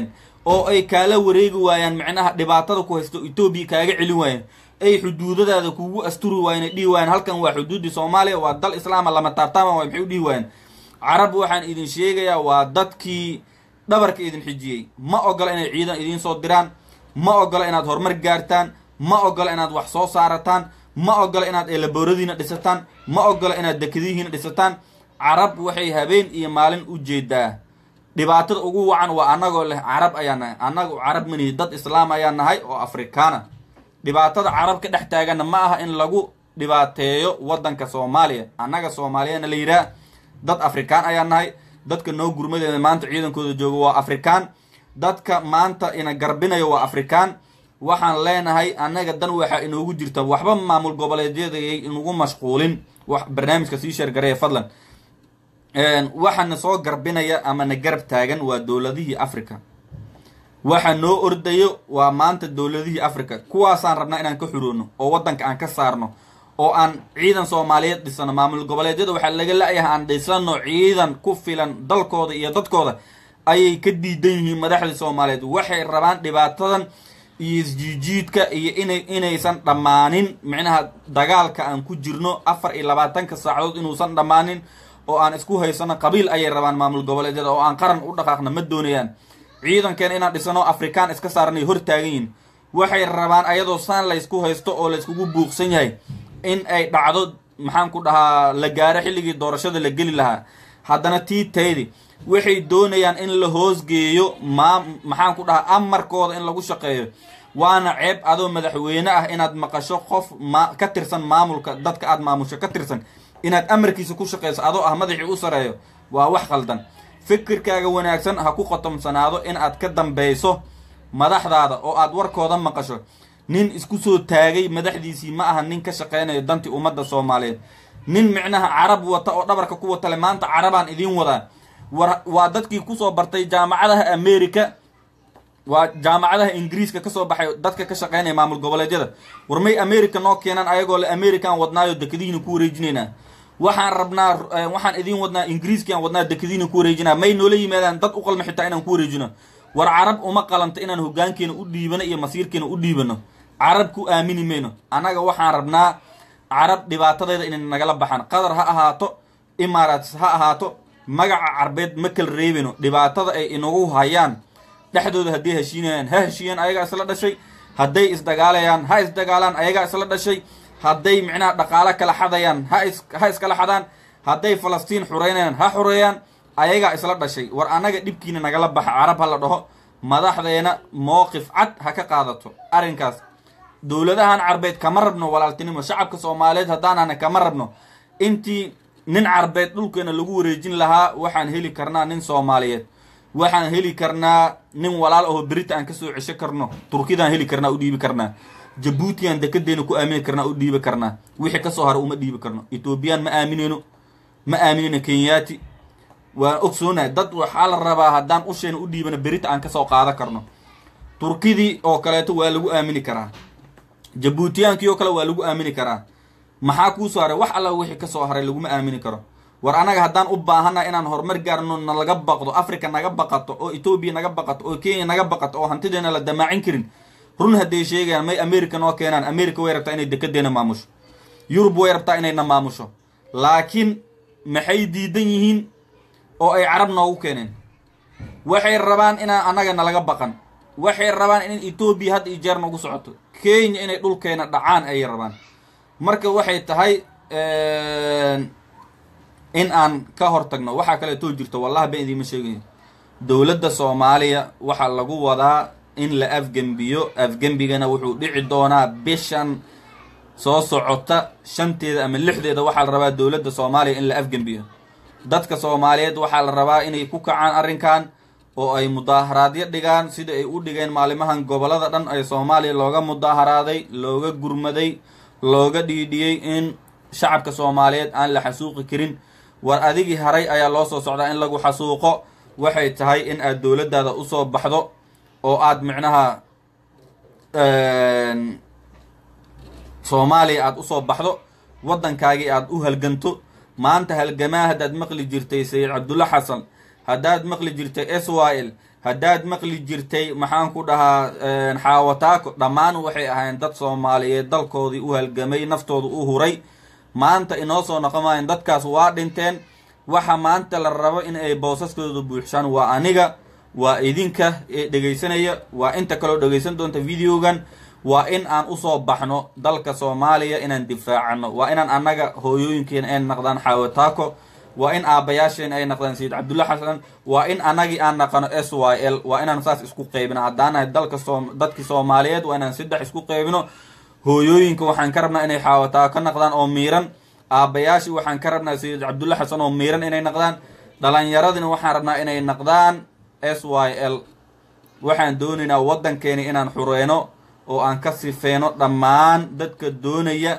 oo ay kaala wareegi waayaan micnaha dhibaatada ku haysto etoobiya kaaga celin waayaan ay xuduudadaada kugu asturi waayeen ay dhihi waayeen halkan waa xuduudii soomaaliya waa dal islaama lama taabtaama waay maxay u dhihi waayeen carab waxaan idin sheegayaa waa dadkii dhabarka idin xijiyey ma ogola inay ciidan idiin soo diraan ma ogola inaad horumar gaartaan ma ogola inaad wax soo saarataan ma ogola inaad eelabooradiina dhisataan ma ogola inaad dekadihiina dhisataan carab waxay habeen iyo maalin u jeedaa dhibaatada ugu wacan waa annagoo leh carab ayaa nahay annagu carab manihi dad islaam ayaa nahay oo afrikaana dhibaatada carab ka dhex taaganna ma aha in lagu dhibaateeyo waddanka soomaaliya annaga soomaaliyana la yidhaah dad afrikaan ayaa nahay dadka noo gurmadeeda maanta ciidankooda jooga waa afrikaan dadka maanta ina garbinayo waa afrikaan waxaan leenahay annaga dan waxaa inoogu jirta waxba maamul goboleedyadayay inugu mashquulin wax barnaamijka sii sheergareeya fadlan waxaana soo garbinaya ama na garab taagan waa dowladihii africa waxa noo ordayo waa maanta dowladihii africa kuwaasaan rabnaa inaan ka xuroono oo waddanka aan ka saarno oo aan ciidan soomaaliyeed dhisano maamul goboleedyada waxaa laga la-yahay aan dhisano ciidan ku filan dalkooda iyo dadkooda ayay ka diidan yihiin madaxda soomaaliyeed waxay rabaan dhibaatadan iyo isjiijiidka iyo inay inaysan dhammaanin micnaha dagaalka aan ku jirno afar iyo labaatanka saacadood inuusan dhammaanin oo aan isku haysano qabiil ayay rabaan maamul goboleedyada oo aan qaran u dhaqaaqna ma doonayaan ciidankeena inaan dhisano afrikaan iska saarnay hor taagan yihin waxay rabaan ayadoo saan laysku haysto oo layskugu buuqsan yahay in ay dhacdo maxaan ku dhahaa la gaaro xilligii doorashada la geli lahaa haddana tii taydi waxay doonayaan in la hoosgeeyo maa maxaan ku dhahaa amarkooda in lagu shaqeeyo waana ceeb adoo madaxweyne ah inaad maqasho qof ma ka tirsan maamulka dadka aad maamusho ka tirsan inaad amarkiisa ku shaqeyso adoo ah madaxii u sareeyo waa wax khaldan fikirkaaga wanaagsan ha ku khotomsanaado in aad ka dambeyso madaxdaada oo aad warkooda maqasho nin isku soo taagay madaxdiisii ma aha nin ka shaqeynayo dantii ummadda soomaaliyeed nin micnaha carab wata oo dhabarka ku watale maanta carabaan idiin wadaa war waa dadkii kusoo bartay jaamacadaha america waa jaamacadaha ingiriiska kasoo baxay dadka ka shaqeynaya maamul goboleedyada war may america noo keenaan ayagoo le american wadnaayo dekadihiina ku wareejinaynaa waxaan rabnaa waxaan idiin wadnaa ingiriiskiaan wadnaa dekadiina ku wareejinaa may noola yimaadaan dad u qalma xitaa inaan ku wareejino war carab uma qalanto inaan hogaankeena u dhiibano iyo masiirkeena u dhiibano carab ku aamini mayno annaga waxaan rabnaa carab dhibaatadeeda inay nagala baxaan qatar ha ahaato imaaraats ha ahaato magaca carbeed ma kala reebino dhibaatada ay inagu hayaan dhexdooda hadday heshiinayaan ha heshiiyaan ayagaa isla dhashay hadday isdagaalayaan ha isdagaalaan ayagaa isla dhashay hadday micnaha dhaqaalo kala xadayaan ha is ha iskala xadaan hadday falastiin xureynayaan ha xureeyaan ayagaa isla dhashay war annaga dhibkiina nagala baxa carab ha la dhaho madaxdeena mowqif cad ha ka qaadato arrinkaas dowladahan carbeed kama rabno walaaltinimo shacabka soomaaliyeed haddaanana kama rabno intii nin carbeed dhulkeena lagu wareejin lahaa waxaan heli karnaa nin soomaaliyeed waxaan heli karnaa nin walaal aho berita aan kasoo cesho karno turkidaan heli karnaa u dhiibi karnaa jabuutiyan dekadeena ku aamini karnaa u dhiibi karnaa wixii kasoo hara uma dhiibi karno etoobiyaan ma aamineyno ma aamineyno kenyaati waan ogsoonahay dad waxaa la rabaa haddaan usheena u dhiibano berita aan kasoo qaada karno turkidii oo kaleeto waa lagu aamini karaa jabuutiyaankii oo kale waa lagu aamini karaa maxaa kuusoo haray wax alla wixii kasoo haray laguma aamini karo war annaga haddaan u baahanna inaan horumar gaarno nalaga baqdo africa naga baqato oo etoobiya naga baqato oo kenya naga baqato oo hantideena la damaacin karin run hadday sheegayaan may america noo keenaan america way rabtaa inay dekadeena maamusho yurub way rabtaa inayna maamusho laakiin maxay diidan yihiin oo ay carab noogu keeneen waxay rabaan inaan annaga nalaga baqan waxay rabaan in etoobiya hadda iyo jeer nagu socoto kenya inay dhulkeena dhacaan ayay rabaan marka waxay tahay in aan ka hor tagno waxaa kaleetoo jirto wallahi ba idiima sheegayo dowladda soomaaliya waxaa lagu wadaa in la afgembiyo afgembigana wuxuu dhici doonaa bishan soo socota shanteeda ama lixdeeda waxaa la rabaa dowladda soomaaliya in la afgembiyo dadka soomaaliyeed waxaa la rabaa inay ku kacaan arrinkan oo ay mudaaharaadyo dhigaan sida ay u dhigeen maalimahan gobolada dhan ee soomaaliya looga mudaaharaaday looga gurmaday looga dhiidhiyey in shacabka soomaaliyeed aan la xasuuqi karin war adigii haray ayaa loo soo socdaa in lagu xasuuqo waxay tahay in aad dowladdaada usoo baxdo oo aad micnaha soomaaliya aada usoo baxdo waddankaagii aada u halganto maanta halgamaa haddaad maqli jirtay sayid cabdulla xasan haddaad maqli jirtay s y l haddaad maqli jirtay maxaan ku dhahaa xaawataako dhammaan waxay ahayn dad soomaaliyeed dalkoodii u halgamay naftooda u huray maanta inoo soo noqon maayan dadkaas waa dhinteen waxa maanta la rabo in ay boosaskooda buuxshaan waa aniga waa idinka ee dhegaysanaya waa inta kaloo dhegaysan doonta videogan waa in aan usoo baxno dalka soomaaliya inaan difaacano waa inaan annaga hooyooyinkeena ay naqdaan xaawataako waa in aabbayaasheen ay naqdaan sayid cabdulla xasan waa in anagii aan naqano s y l waa inaan saas isku qeybino haddaan nahay dalka soo dadkii soomaaliyeed waa inaan saddex isku qeybino hooyooyinka waxaan ka rabnaa inay xaawataako naqdaan oo miiran aabbayaashii waxaan ka rabnaa sayid cabdulla xasan oo miiran inay naqdaan dhalinyaradina waxaan rabnaa inay naqdaan s y l waxaan doonaynaa waddankeena inaan xureyno oo aan ka sifeyno dhammaan dadka doonaya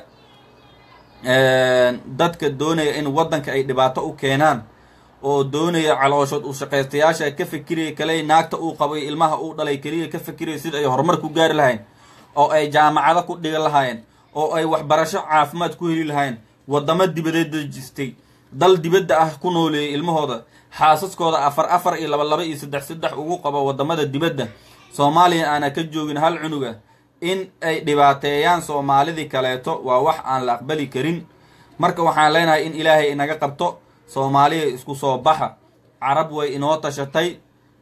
dadka doonaya in waddanka ay dhibaato u keenaan oo doonaya calooshood u shaqaystayaasha ka fikiraya kale naagta uu qabo iyo ilmaha uu dhalay keliya ka fikiraya sida ay horumar ku gaari lahayn oo ay jaamacado ku dhigi lahaayeen oo ay waxbarasho caafimaad ku heli lahayn waddamo dibadeed dejistay dal dibadda ah ku nooleeyay ilmahooda xaasaskooda afar afar iyo laba laba iyo saddex saddex ugu qabo waddamada dibadda soomaaliya aana ka joogin hal cunuga in ay dhibaateeyaan soomaalidii kaleeto waa wax aan la aqbali karin marka waxaan leenahay in ilaahay inaga qabto soomaaliya isku soo baxa carab way inoo tashatay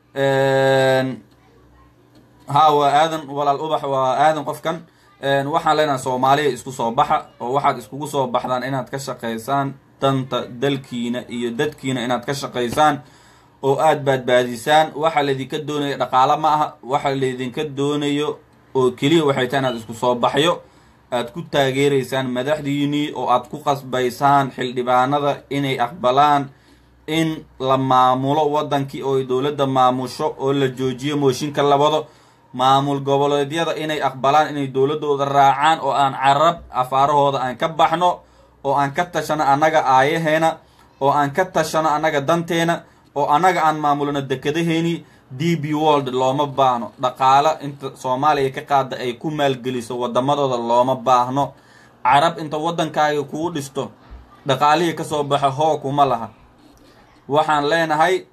ha waa aadan walaal ubax waa aadan qofkan waxaan leenahay soomaaliya isku soo baxa oo waxaad iskugu soo baxdaan inaad ka shaqaysaan danta dalkiina iyo dadkiina inaad ka shaqaysaan oo aada baadbaadisaan waxa laydinka doonayo dhaqaalo ma aha waxa laydinka doonayo oo keliya waxay tahay inaad isku soo baxyo aad ku taageeraysaan madaxdiinii oo aad ku qasbaysaan xildhibaanada inay aqbalaan in la maamulo waddankii oo ay dowladda maamusho oo la joojiyo mooshinka labado maamul goboleedyada inay aqbalaan inay dowladdooda raacaan oo aan carab afaarahooda aan ka baxno oo aan ka tashano annaga aayaheena oo aan ka tashano annaga danteena oo annaga aan maamulno dekadaheeni d b world looma baahno dhaqaalo inta soomaaliya ka qaada ay ku maalgeliso waddamadooda looma baahno carab inta waddankaaga kuu dhisto dhaqaalihii kasoo baxa hoo kuma laha waxaan leenahay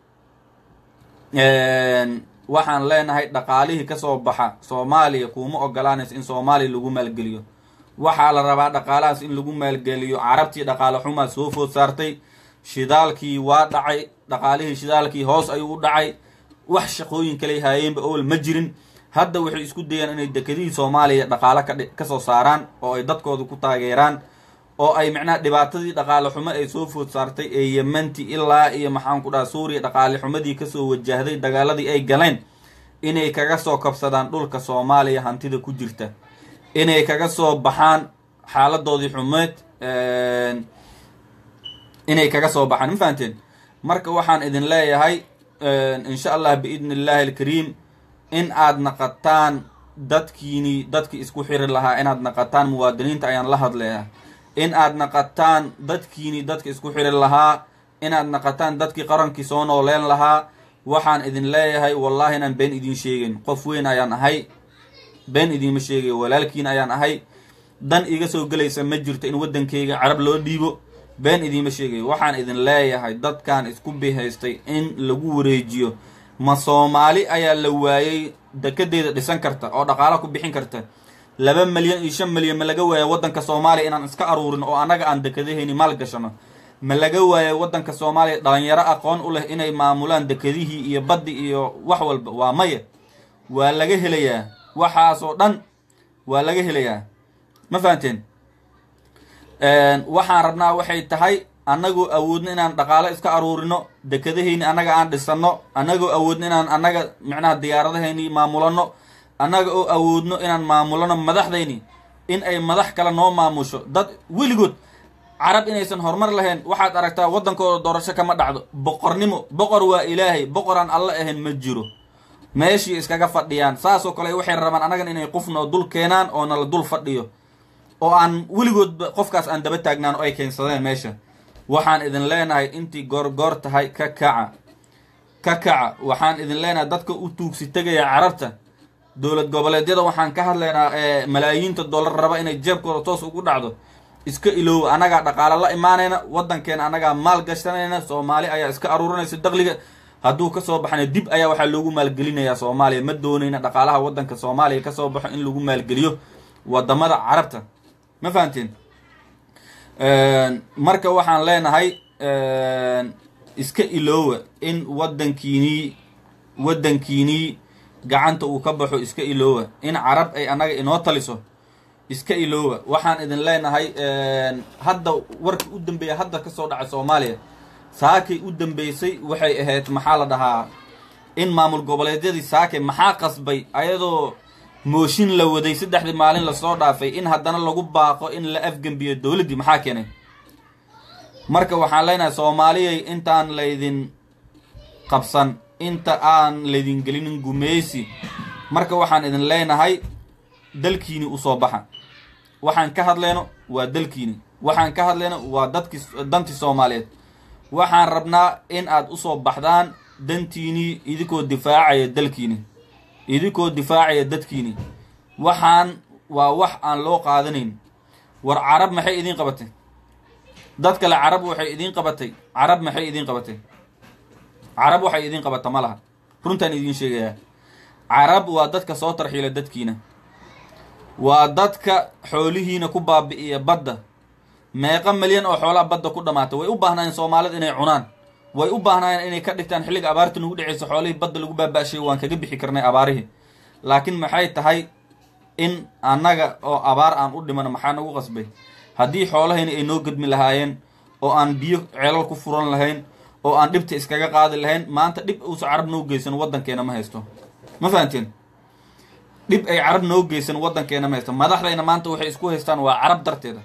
waxaan leenahay dhaqaalihii kasoo baxa soomaaliya kuuma ogolaanaysa in soomaaliya lagu maalgeliyo waxaa la rabaa dhaqaalahaas in lagu maalgeliyo carabtii dhaqaale xumaa soo food saartay shidaalkii waa dhacay dhaqaalihii shidaalkii hoos ayuu u dhacay wax shaqooyin kaley haayeenba owel ma jirin hadda waxay isku dayaan inay dekedihii soomaaliya dhaqaalo ka kasoo saaraan oo ay dadkooda ku taageeraan oo ay macnaha dhibaatadii dhaqaale xumo ay soo food saartay ee yemanti ilaa iyo maxaan ku dhaha suuriya dhaqaale xumadii kasoo wajahday dagaaladii ay galeen inay kaga soo kabsadaan dhulka soomaaliya hantida ku jirta inay kaga soo baxaan xaaladoodii xumeed inay kaga soo baxaan ma fahanteen marka waxaan idin leeyahay insha allah biidni illaahi alkariim in aad naqataan dadkiini dadkii isku xiri lahaa inaad naqataan muwaadiniinta ayaan la hadlayaa in aad naqataan dadkiini dadka isku xiri lahaa inaad naqataan dadkii qarankii soo nooleen lahaa waxaan idin leeyahay wallahi inaan been idin sheegayn qof weyn ayaan ahay been idiinma sheegayo walaalkiin ayaan ahay dan iga soo gelaysa ma jirto in waddankayga carab loo dhiibo been idiinma sheegayo waxaan idin leeyahay dadkan isku bihaystay in lagu wareejiyo ma soomaali ayaa la waayey dekedeeda dhisan karta oo dhaqaalo ku bixin karta laba milyan iyo shan milyan ma laga waaya waddanka soomaaliya inaan iska aruurin oo annaga aan dekedahayni maal gashano ma laga waaya waddanka soomaaliya dhalinyaro aqoon u leh inay maamulaan dekedihii iyo baddi iyo wax walba waa maya waa laga helayaa waxaasoo dhan waa laga helayaa ma fahanteen waxaan rabnaa waxay tahay annagoo awoodno inaan dhaqaalo iska aruurino dekedahayni annaga aan dhisano annagoo awoodno inaan annaga micnaha diyaaradahayni maamulano annaga oo awoodno inaan maamulano madaxdayni in ay madax kale noo maamusho dad weligood carab inaysan horumar lahayn waxaad aragtaa waddankooda doorasho kama dhacdo boqornimo boqor waa ilaahay boqoraan alla ahayn ma jiro meeshii iskaga fadhiyaan saasoo kale waxay rabaan annagan inay qofnoo dul keenaan oo nala dul fadhiyo oo aan weligoodba qofkaas aan daba taagnaan oo ay keensadeen meesha waxaan idin leenahay intii goorgoor tahay ka kaca ka kaca waxaan idin leenahay dadka u tuugsi tegaya carabta dowlad goboleedyada waxaan ka hadlaynaa ee malaayiinta dollar raba inay jeebkooda toos ugu dhacdo iska iloowa annagaa dhaqaalo la imaanayna waddankeena annagaa maal gashanayna soomaali ayaa iska aruurinaysa daqliga hadduu kasoo baxana dib ayaa waxaa loogu maalgelinayaa soomaaliya ma doonayna dhaqaalaha waddanka soomaaliya kasoo baxo in lagu maalgeliyo wadamada carabta ma fahamteen marka waxaan leenahay iska iloowa in wadankiinii waddankiinii gacanta uu ka baxo iska iloowa in carab ay annaga inoo taliso iska iloowa waxaan idin leenahay hadda warkii u dambeeya hadda kasoo dhacay soomaaliya saakay u dambeysay waxay ahayd maxaa la dhahaa in maamul goboleedyadii saakay maxaa qasbay ayadoo mooshin la waday saddexdii maalin lasoo dhaafay in haddana lagu baaqo in la afgembiyo dowladdii maxaa keenay marka waxaan leenahay soomaaliyay intaan laydin qabsan inta aan laydin gelinin gumeysi marka waxaan idin leenahay dalkiini usoo baxa waxaan ka hadleyno waa dalkiini waxaan ka hadleyno waa dadki dantii soomaaliyeed waxaan rabnaa in aad usoo baxdaan dantiinii idinkoo difaacaya dalkiini idinkoo difaacaya dadkiini waxaan waa wax aan loo qaadanayn war carab maxay idiin qabatay dad kale carab waxay idiin qabatay carab maxay idiin qabatay carab waxay idiin qabata ma laha runtaan idiin sheegayaa carab waa dadka soo tarxiila dadkiina waa dadka xoolihiina ku baabi'iya badda meeqa milyan oo xoolaha badda ku dhamaata way u baahnaayeen soomaalida inay cunaan way u baahnaayeen inay ka dhigtaan xilliga abaarta nagu dhaceysa xoolihii badda lagu baaba-shay waan kaga bixi karnay abaarihii laakiin maxay tahay in annaga oo abaar aan u dhimano maxaa nagu qasbay haddii xoolahayna ay noo gedmi lahaayeen oo aan biyo ceelal ku furan lahayn oo aan dhibta iskaga qaadi lahayn maanta dhib uusa carab noo geysan waddankeena ma haysto ma fahanteen dhib ay carab noo geysan waddankeena ma haysto madaxdayna maanta waxay isku haystaan waa carab darteeda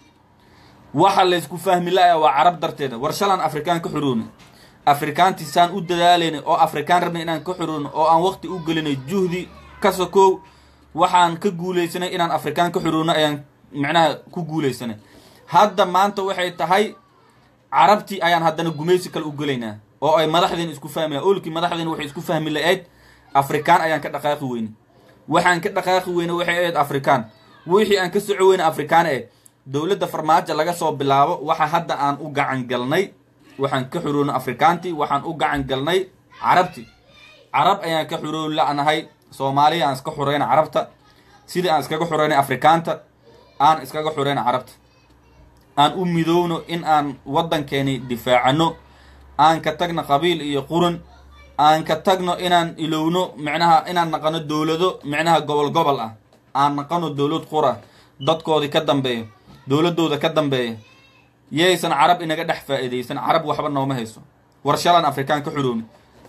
waxa laysku fahmi la-a waa carab darteeda war shalaan afrikaan ka xurooni afrikaantii saan u dadaalayna oo afrikaan rabnay inaan ka xurooni oo aan waqti u gelinay juhdi ka sokow waxaan ka guulaysanay inaan afrikaan ka xuroono ayaan micnaha ku guulaysanay hadda maanta waxay tahay carabtii ayaan haddana gumaysi kale u gelaynaa oo ay madaxdeen isku fahmi laha olkii madaxdeen waxay isku fahmi la-ayd afrikaan ayaan ka dhaqaaqi weyne waxaan ka dhaqaaqi weyne waxay ahayd afrikaan wixii aan ka soco weyne afrikaan ee dowladda farmaajo laga soo bilaabo waxa hadda aan u gacan galnay waxaan ka xuroonay afrikaantii waxaan u gacan galnay carabti carab ayaan ka xuroon la-nahay soomaaliya aan iska xureyna carabta sidii aan iskaga xureynay afrikaanta aan iskaga xureyna carabta aan u midowno in aan waddankeeni difaacano aan ka tagno qabiil iyo quran aan ka tagno inaan ilowno micnaha inaan naqano dowlado micnaha gobol gobol ah aan naqano dowlad qura dadkoodii ka dambeeya dowladooda ka dambeeya yaysan carab inaga dhex faa-iidaysan carab waxba nooma hayso war shalaan afrikaan ka xurooni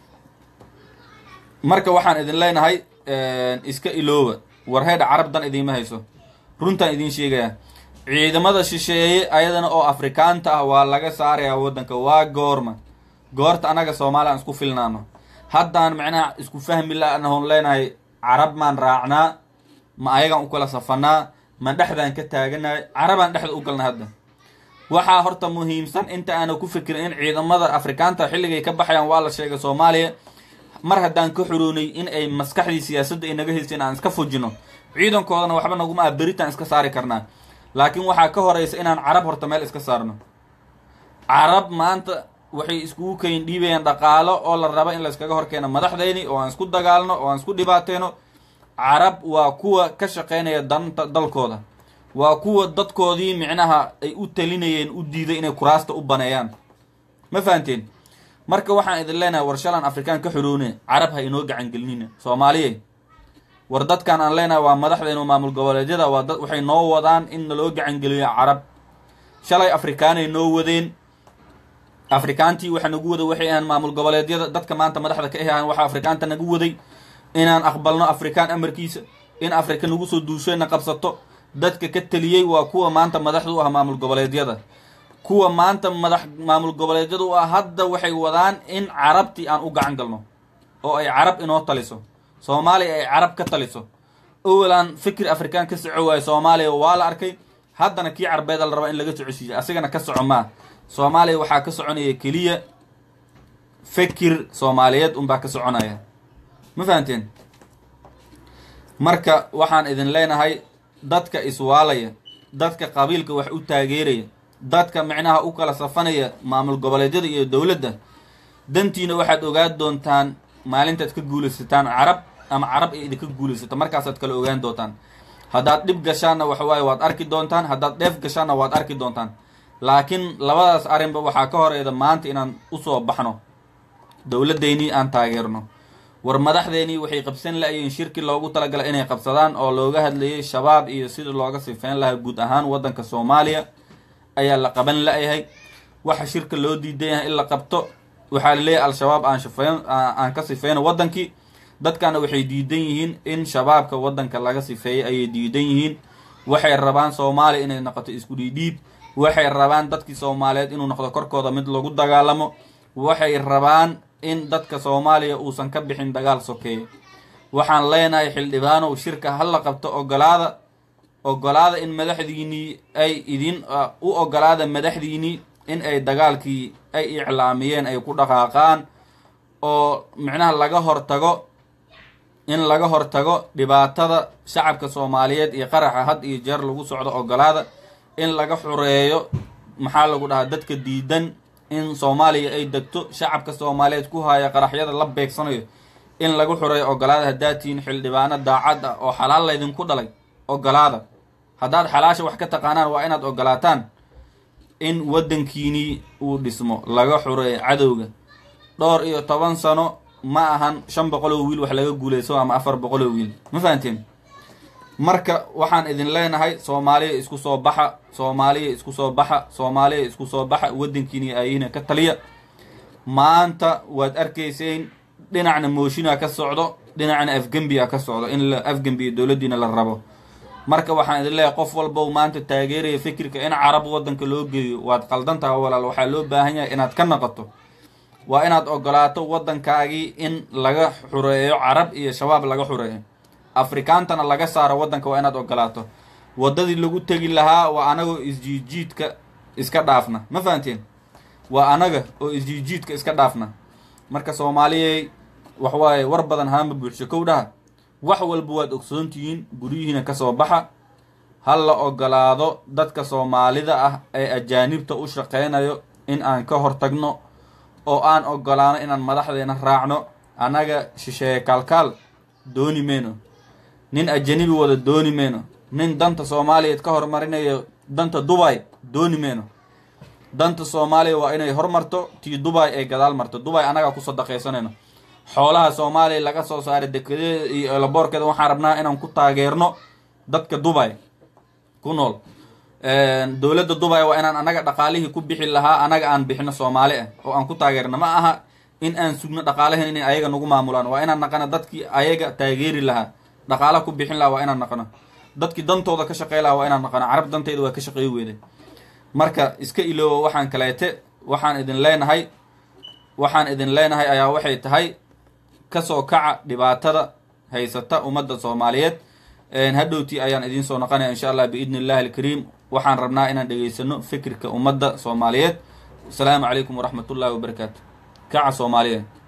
marka waxaan idin leenahay iska ilooba war heedha carab dan idiima hayso runtaan idiin sheegayaa ciidamada shisheeye ayadana oo afrikaanta ah waa laga saarayaa waddanka waa goorma goorta annaga soomaaliya aan isku filnaano haddaan macnaha isku fahmi la-nahon leenahay carab maan raacnaa ma ayagaan u kala safanaa ma dhexdaan ka taaganahay carabaan dhexda u galna hadda waxaa horta muhiimsan inta aana ku fikirin in ciidamada afrikaanta xilligay ka baxayaan waa la sheegay soomaaliya mar haddaan ka xuroonay in ay maskaxdii siyaasadda ay naga haysteen aan iska fujino ciidankoodana waxba naguma ah beritaan iska saari karnaa laakiin waxaa ka horeysa inaan carab horta meel iska saarno carab maanta waxay iskugu kayn dhiibayaan dhaqaalo oo la raba in layskaga horkeeno madaxdeyni oo aan isku dagaalno oo aan isku dhibaateeno carab waa kuwa ka shaqeynaya danta dalkooda waa kuwa dadkoodii micnaha ay u talinayeen u diiday inay kuraasta u baneeyaan ma fahanteen marka waxaan idin leenahay war shalaan afrikaan ka xuroone carab ha inoo gacan gelinina soomaaliye war dadkan aan leenahay waa madaxdeenu maamul goboleedyada waa dad waxay noo wadaan in naloo gacan geliyo carab shalay afrikaanay noo wadeen afrikaantii waxa nagu waday waxay ahaan maamul goboleedyada dadka maanta madaxda ka ahaan waxaa afrikaanta nagu waday inaan aqbalno afrikaan amarkiisa in afrika nagu soo duushayna qabsato dadka ka teliyey waa kuwa maanta madaxda u ah maamul goboleedyada kuwa maanta madax maamul goboleedyada u ah hadda waxay wadaan in carabtii aan u gacan galno oo ay carab inoo taliso soomaaliya ay carab ka taliso owalaan fikir afrikaan ka soco waayo soomaaliya waa la arkay haddana kii carbeeda la rabaa in laga socosiiyo asigana ka soco maa soomaaliya waxaa ka soconaya keliya fikir soomaaliyeed unbaa ka soconaya ma fahanteen marka waxaan idin leenahay dadka iswaalaya dadka qabiilka wax u taageeraya dadka micnaha u kala safanaya maamul goboleedyada iyo dowladda dantiina waxaad ogaan doontaan maalintaad ka guulaysataan carab ama carab ay idinka guulaysato markaasaad kala ogaan doontaan haddaad dhib gashaanna waxawaaye waad arki doontaan haddaad dheef gashaanna waad arki doontaan laakiin labadaas arrinba waxaa ka horeeda maanta inaan usoo baxno dowladdeynii aan taageerno war madaxdeenii waxay qabsan la-yiin shirki loogu talagalay inay qabsadaan oo looga hadlayay shabaab iyo sidii looga sifeyn lahaa guud ahaan waddanka soomaaliya ayaa la qaban la-yahay waxa shirka loo diidan yahay in la qabto waxaa laleeyahay al-shabaab aan shifeyn aan ka sifeyno waddankii dadkana waxay diidan yihiin in shabaabka waddanka laga sifeeyay ayay diidan yihiin waxay rabaan soomaaliya inay noqoto isku dhiidhiib waxay rabaan dadkii soomaaliyeed inuu noqdo korkooda mid lagu dagaalamo waxay rabaan in dadka soomaaliya uusan ka bixin dagaal sokeeye waxaan leenahay xildhibaanow shirka ha la qabto ogolaada ogolaada in madaxdiinii ay idin u ogolaada madaxdiinii in ay dagaalkii ay iclaamiyeen ay ku dhaqaaqaan oo micnaha laga hortago in laga hortago dhibaatada shacabka soomaaliyeed iyo qaraxa had iyo jeer lagu socdo ogolaada in laga xureeyo maxaa lagu dhahaa dadka diidan in soomaaliya ay degto shacabka soomaaliyeed ku haya qaraxyada la beegsanayo in laga xureeyo ogolaada haddaad tihiin xildhibaano daacad ah oo xalaal laydinku dhalay ogolaada haddaad xalaasha wax ka taqaanaan waa inaad ogolaataan in waddankiinii uu dhismo laga xureeyo cadowga dhowr iyo toban sano ma ahan shan boqoloo wiil wax laga guulayso ama afar boqoloo wiil ma fahanteen marka waxaan idin leenahay soomaaliya isku soo baxa soomaaliya isku soo baxa soomaaliya isku soo baxa waddankiini ayina ka taliya maanta waad arkayseen dhinacna mooshinaa ka socdo dhinacna afgembiya ka socdo in la afgembiya dowladdiina la rabo marka waxaan idin leeyahay qof walbow maanta taageeraya fikirka in carab waddanka loo geeyo waad qaldantaha walaal waxaa loo baahan yahay inaad ka noqoto waa inaad ogolaato waddankaagii in laga xureeyo carab iyo shabaab laga xureeyo afrikaantana laga saaro waddanka waa inaad ogolaato waddadii lagu tegi lahaa waa anagoo isjiijiidka iska dhaafna ma fahanteen waa anaga oo isjiijiidka iska dhaafna marka soomaaliyey waxwaaye war badan haama buuxsho kow dhaha wax walba waad ogsoontihiin guryihiina kasoo baxa ha la ogolaado dadka soomaalida ah ee ajaanibta u shaqeynayo in aan ka hortagno oo aan ogolaano inaan madaxdeena raacno annaga shisheeye kaalkaal dooni meyno nin ajanibi wada dooni meyno nin danta soomaaliyeed ka hormarinayo danta dubay dooni meyno danta soomaaliya waa inay hormarto tii dubay ay gadaal marto dubay annagaa ku sadaqaysanayno xoolaha soomaaliya laga soo saaray dekedeeda iyo laboorkeeda waxaan rabnaa inaan ku taageerno dadka dubay ku nool dowladda dubay waa inaan annaga dhaqaalihii ku bixi lahaa annaga aan bixino soomaali ah oo aan ku taageerno ma aha in aan sugno dhaqaalahan inay ayaga nagu maamulaan waa inaan naqano dadkii ayaga taageeri lahaa dhaqaala ku bixin lahaa waa inaan naqano dadkii dantooda ka shaqey lahaa waa inaan naqano carab danteyda waa ka shaqey weeday marka iska iloowo waxaan kaleete waxaan idin leenahay waxaan idin leenahay ayaa waxay tahay kasoo kaca dhibaatada haysata ummadda soomaaliyeed hadhowtii ayaan idiin soo noqonaya insha allah biidni illahi alkariim waxaan rabnaa inaan dhegaysano fikirka ummadda soomaaliyeed asalaamu calaykum waraxmat ullahi wabarakaatu kaca soomaaliyeed